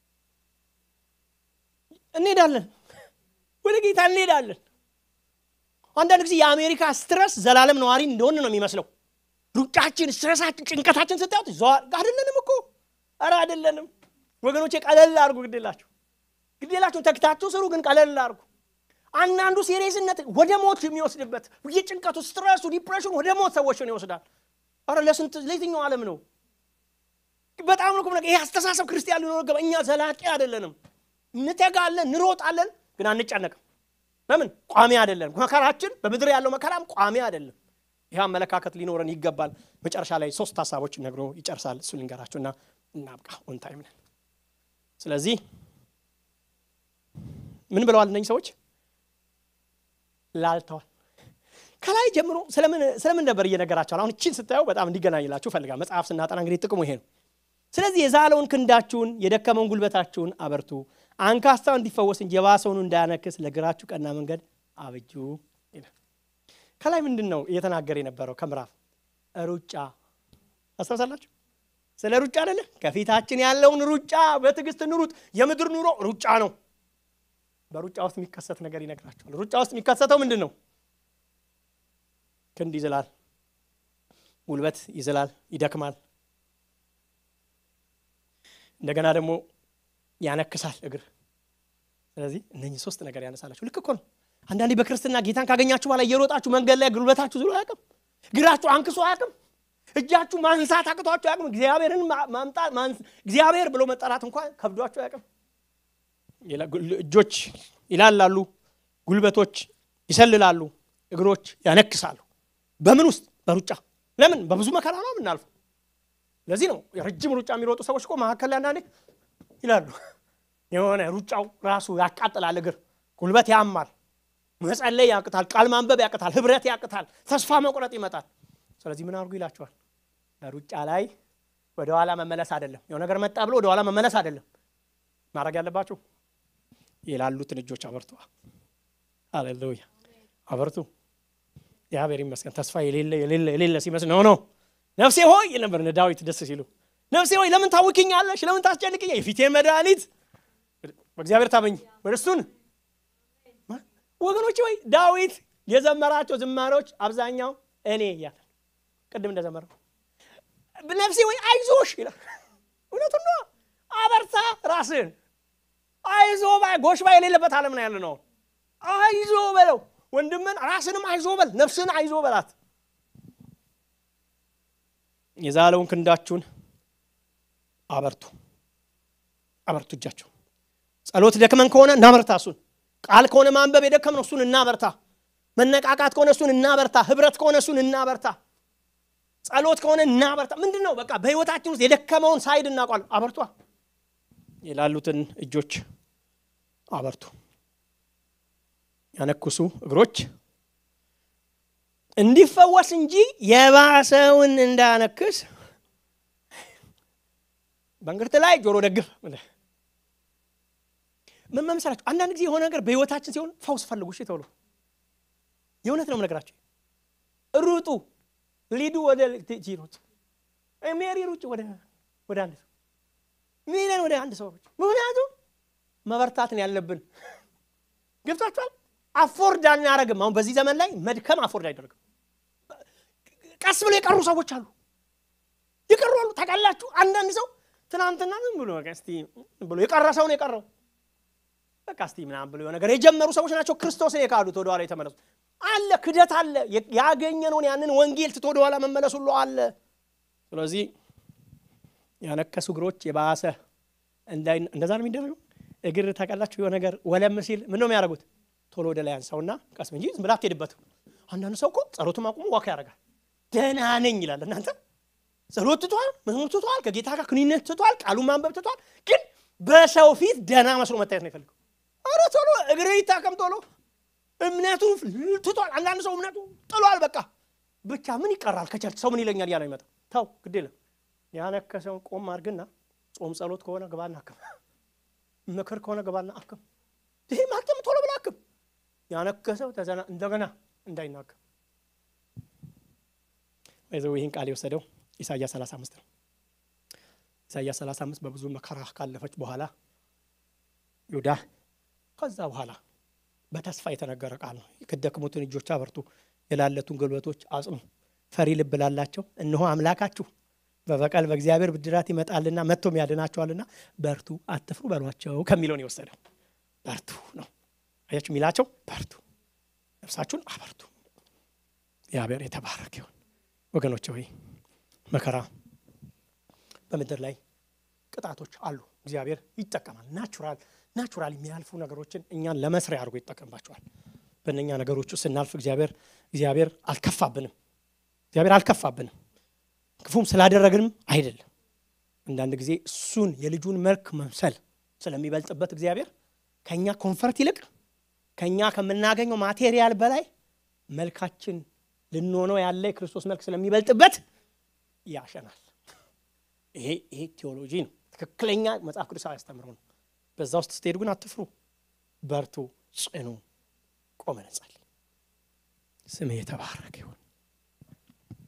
እንሄዳለን ወደ ጌታ እንሄዳለን አንዳንድ ጊዜ የአሜሪካ ስትረስ ዘላለም ነዋሪ እንደሆን ነው የሚመስለው ሩጫችን ስትረሳችን ጭንቀታችን ስታዩት አይደለንም እኮ አረ አይደለንም ወገኖቼ ቀለል አድርጉ ግዴላችሁ ግዴላችሁን ተክታችሁ ስሩ ግን ቀለል አድርጉ አንዳንዱ ሴሪየስነት ወደ ሞት የሚወስድበት የጭንቀቱ ስትረሱ ዲፕሬሽን ወደ ሞት ሰዎችን ይወስዳል አረ ለስንት ለየትኛው ዓለም ነው በጣም ነው ነገር ይሄ አስተሳሰብ ክርስቲያን ሊኖር ገባ እኛ ዘላቂ አይደለንም እንተጋለን እንሮጣለን ግን አንጨነቅም ለምን ቋሚ አይደለም መከራችን በምድር ያለው መከራም ቋሚ አይደለም ይህ አመለካከት ሊኖረን ይገባል መጨረሻ ላይ ሶስት ሀሳቦች ነግሮ ይጨርሳል እሱ ልንገራችሁ እና እናብቃ ኦንታይም ነን ስለዚህ ምን ብለዋል እነኝ ሰዎች ላልተዋል ከላይ ጀምሮ ስለምን ነበር እየነገራቸዋል አሁን እችን ስታየው በጣም እንዲገናኝላችሁ ፈልጋል መጽሐፍ ስናጠና እንግዲህ ጥቅሙ ይሄ ነው ስለዚህ የዛለውን ክንዳችሁን የደከመውን ጉልበታችሁን አበርቱ አንካስታው እንዲፈወስ እንጂ የባሰውን እንዳያነክስ ለግራችሁ ቀና መንገድ አብጁ ይላል ከላይ ምንድን ነው እየተናገረ የነበረው ከምዕራፍ ሩጫ አስታውሳላችሁ ስለ ሩጫ አይደለ ከፊታችን ያለውን ሩጫ በትዕግስት እንሩጥ የምድር ኑሮ ሩጫ ነው በሩጫ ውስጥ የሚከሰት ነገር ይነግራቸዋል ሩጫ ውስጥ የሚከሰተው ምንድን ነው ክንድ ይዝላል ጉልበት ይዝላል ይደክማል እንደገና ደግሞ ያነክሳል እግር ስለዚህ እነኚህ ሶስት ነገር ያነሳላችሁ ልክ እኮ ነው አንዳንዴ በክርስትና ጌታን ካገኛችሁ በኋላ እየሮጣችሁ መንገድ ላይ ጉልበታችሁ ዝሎ አያውቅም እግራችሁ አንክሶ አያውቅም እጃችሁ ማንሳት አቅቷችሁ አያውቅም እግዚአብሔርን ማምጣት እግዚአብሔር ብሎ መጠራት እንኳን ከብዷችሁ አያውቅም እጆች ይላላሉ ጉልበቶች ይሰልላሉ እግሮች ያነክሳሉ በምን ውስጥ በሩጫ ለምን በብዙ መከራ ነው የምናልፈው ለዚህ ነው ረጅም ሩጫ የሚሮጡ ሰዎች እኮ መካከል ላይ አንዳንዴ ይላሉ የሆነ ሩጫው ራሱ ያቃጥላል እግር ጉልበት ያማል መጸለይ ያቅታል ቃል ማንበብ ያቅታል ህብረት ያቅታል ተስፋ መቁረጥ ይመጣል ስለዚህ ምን አድርጉ ይላቸዋል በሩጫ ላይ ወደኋላ መመለስ አይደለም የው ነገር መጣ ብሎ ወደኋላ መመለስ አይደለም ማድረግ ያለባችሁ የላሉትን እጆች አበርቱ አሌሉያ አበርቱ እግዚአብሔር ይመስገን ተስፋ የሌለ የሌለ የሌለ ሲመስል ነው ነው ነፍሴ ሆይ ነበር ዳዊት ደስ ሲሉ ነፍሴ ሆይ ለምን ታውክኛለሽ ለምን ታስጨንቅኛ የፊቴን መድኃኒት በእግዚአብሔር ታመኝ ወደ እሱን ወገኖች ወይ ዳዊት የዘመራቸው ዝማሬዎች አብዛኛው እኔ እያለ ቅድም እንደዘመረው ነፍሴ ወይ አይዞሽ ይላል እውነቱን ነው አበርታ ራስን አይዞ ባይ ጎሽ ባይ የሌለበት ዓለም ነው ያለ ነው አይዞ በለው ወንድምን ራስንም አይዞ በል ነፍስን አይዞ በላት የዛለውን ክንዳችሁን አበርቱ አበርቱ እጃችሁ ጸሎት ደክመን ከሆነ እናበርታ እሱን ቃል ከሆነ ማንበብ የደከምነው እሱን እናበርታ መነቃቃት ከሆነ እሱን እናበርታ ህብረት ከሆነ እሱን እናበርታ ጸሎት ከሆነ እናበርታ። ምንድን ነው በቃ በህይወታችን ውስጥ የደከመውን ሳይድ እናቋል። አበርቷ የላሉትን እጆች አበርቱ። ያነኩሱ እግሮች እንዲፈወስ እንጂ የባሰውን እንዳነክስ በእንግርት ላይ ጆሮ ደግፍ። ምን መምሰላችሁ? አንዳንድ ጊዜ የሆነ ነገር በህይወታችን ሲሆን ፈውስ ፈልጉ። እሺ ተብሎ የእውነት ነው ነገራቸው። ሩጡ፣ ሊዱ ወደ ጂሮት ሜሪ ሩጭ ወደ ወደ አንድ ሰው ሚለን ወደ አንድ ሰው ሩጭ። ምክንያቱም መበርታትን ያለብን ገብቷችኋል። አፎርድ አናረግም። አሁን በዚህ ዘመን ላይ መድከም አፎርድ አይደረግም። ቀስ ብሎ የቀሩ ሰዎች አሉ፣ የቀሩ አሉ። ታውቃላችሁ፣ አንዳንድ ሰው ትናንትና ዝም ብሎ በቃ እስቲ ብሎ የቀረ ሰው ነው የቀረው። በቃ እስቲ ምናምን ብሎ ነገር የጀመሩ ሰዎች ናቸው ክርስቶስን የካዱት ወደኋላ የተመለሱት። አለ ክደት አለ። ያገኘነውን ያንን ወንጌል ትቶ ወደኋላ መመለስ ሁሉ አለ። ስለዚህ ያነከሱ እግሮች የባሰ እንዳይ እንደዛ ነው የሚደረገው። እግር ታውቃላችሁ፣ የሆነ ነገር ወለም ሲል ምን ነው የሚያደርጉት? ቶሎ ወደ ላይ አንሳውና ቀስ እንጂ ዝም ብላ አትሄድበትም። አንዳንዱ ሰው እኮ ጸሎቱም አቁሞ ዋካ ያደርጋል። ደህና ነኝ ይላል። እናንተ ጸሎት ትቷል፣ መዝሙር ትቷል፣ ከጌታ ጋር ግንኙነት ትቷል፣ ቃሉን ማንበብ ትቷል። ግን በሰው ፊት ደህና መስሎ መታየት ነው የፈልገው። ኧረ ቶሎ እግር ይታከም ቶሎ። እምነቱ ትቷል። አንዳንድ ሰው እምነቱ ጥሏል። በቃ ብቻ ምን ይቀራል ከቸርች ሰው ምን ይለኛል እያለ ይመጣ። ተው ግድ የለም ያነከሰውን ቆም አድርግና ጾም ጸሎት ከሆነ ግባና አክም፣ ምክር ከሆነ ግባና አክም። ይሄ ማክተም ቶሎ ብላ አክም። ያነከሰው ተዘና እንደገና እንዳይናገር ይዘው ይህን ቃል የወሰደው ኢሳያስ 35 ነው። ኢሳያስ 35 በብዙ መከራ ካለፈች በኋላ ይሁዳ ከዛ በኋላ በተስፋ የተነገረ ቃል ነው። የደከሙትን እጆች አበርቱ፣ የላለቱን ጉልበቶች አጽኑ፣ ፈሪ ልብ ላላቸው እነሆ አምላካችሁ በበቀል በእግዚአብሔር ብድራት ይመጣልና መጥቶም ያድናቸዋልና በርቱ አትፍሩ በሏቸው ከሚለውን የወሰደው በርቱ ነው። አያችሁ የሚላቸው በርቱ፣ ነፍሳችሁን አበርቱ። እግዚአብሔር የተባረክ ይሁን። ወገኖች ሆይ መከራ በምድር ላይ ቅጣቶች አሉ። እግዚአብሔር ይጠቀማል። ናቹራል ናቹራል የሚያልፉ ነገሮችን እኛን ለመስሪያ አድርጎ ይጠቀምባቸዋል። በእነኛ ነገሮቹ ስናልፍ እግዚአብሔር እግዚአብሔር አልከፋብንም። እግዚአብሔር አልከፋብንም። ክፉም ስላደረግንም አይደለም። አንዳንድ ጊዜ እሱን የልጁን መልክ መምሰል ስለሚበልጥበት እግዚአብሔር ከእኛ ኮንፈርት ይልቅ ከእኛ ከምናገኘው ማቴሪያል በላይ መልካችን ልንሆነው ያለ የክርስቶስ መልክ ስለሚበልጥበት ያሸናል። ይሄ ይሄ ቴዎሎጂ ነው። ትክክለኛ መጽሐፍ ቅዱሳዊ ያስተምረው ነው። በዛ ውስጥ ስትሄዱ ግን አትፍሩ፣ በርቱ፣ ጽኑ። ቆመን እንጸልይ። ስምህ የተባረከ ይሁን።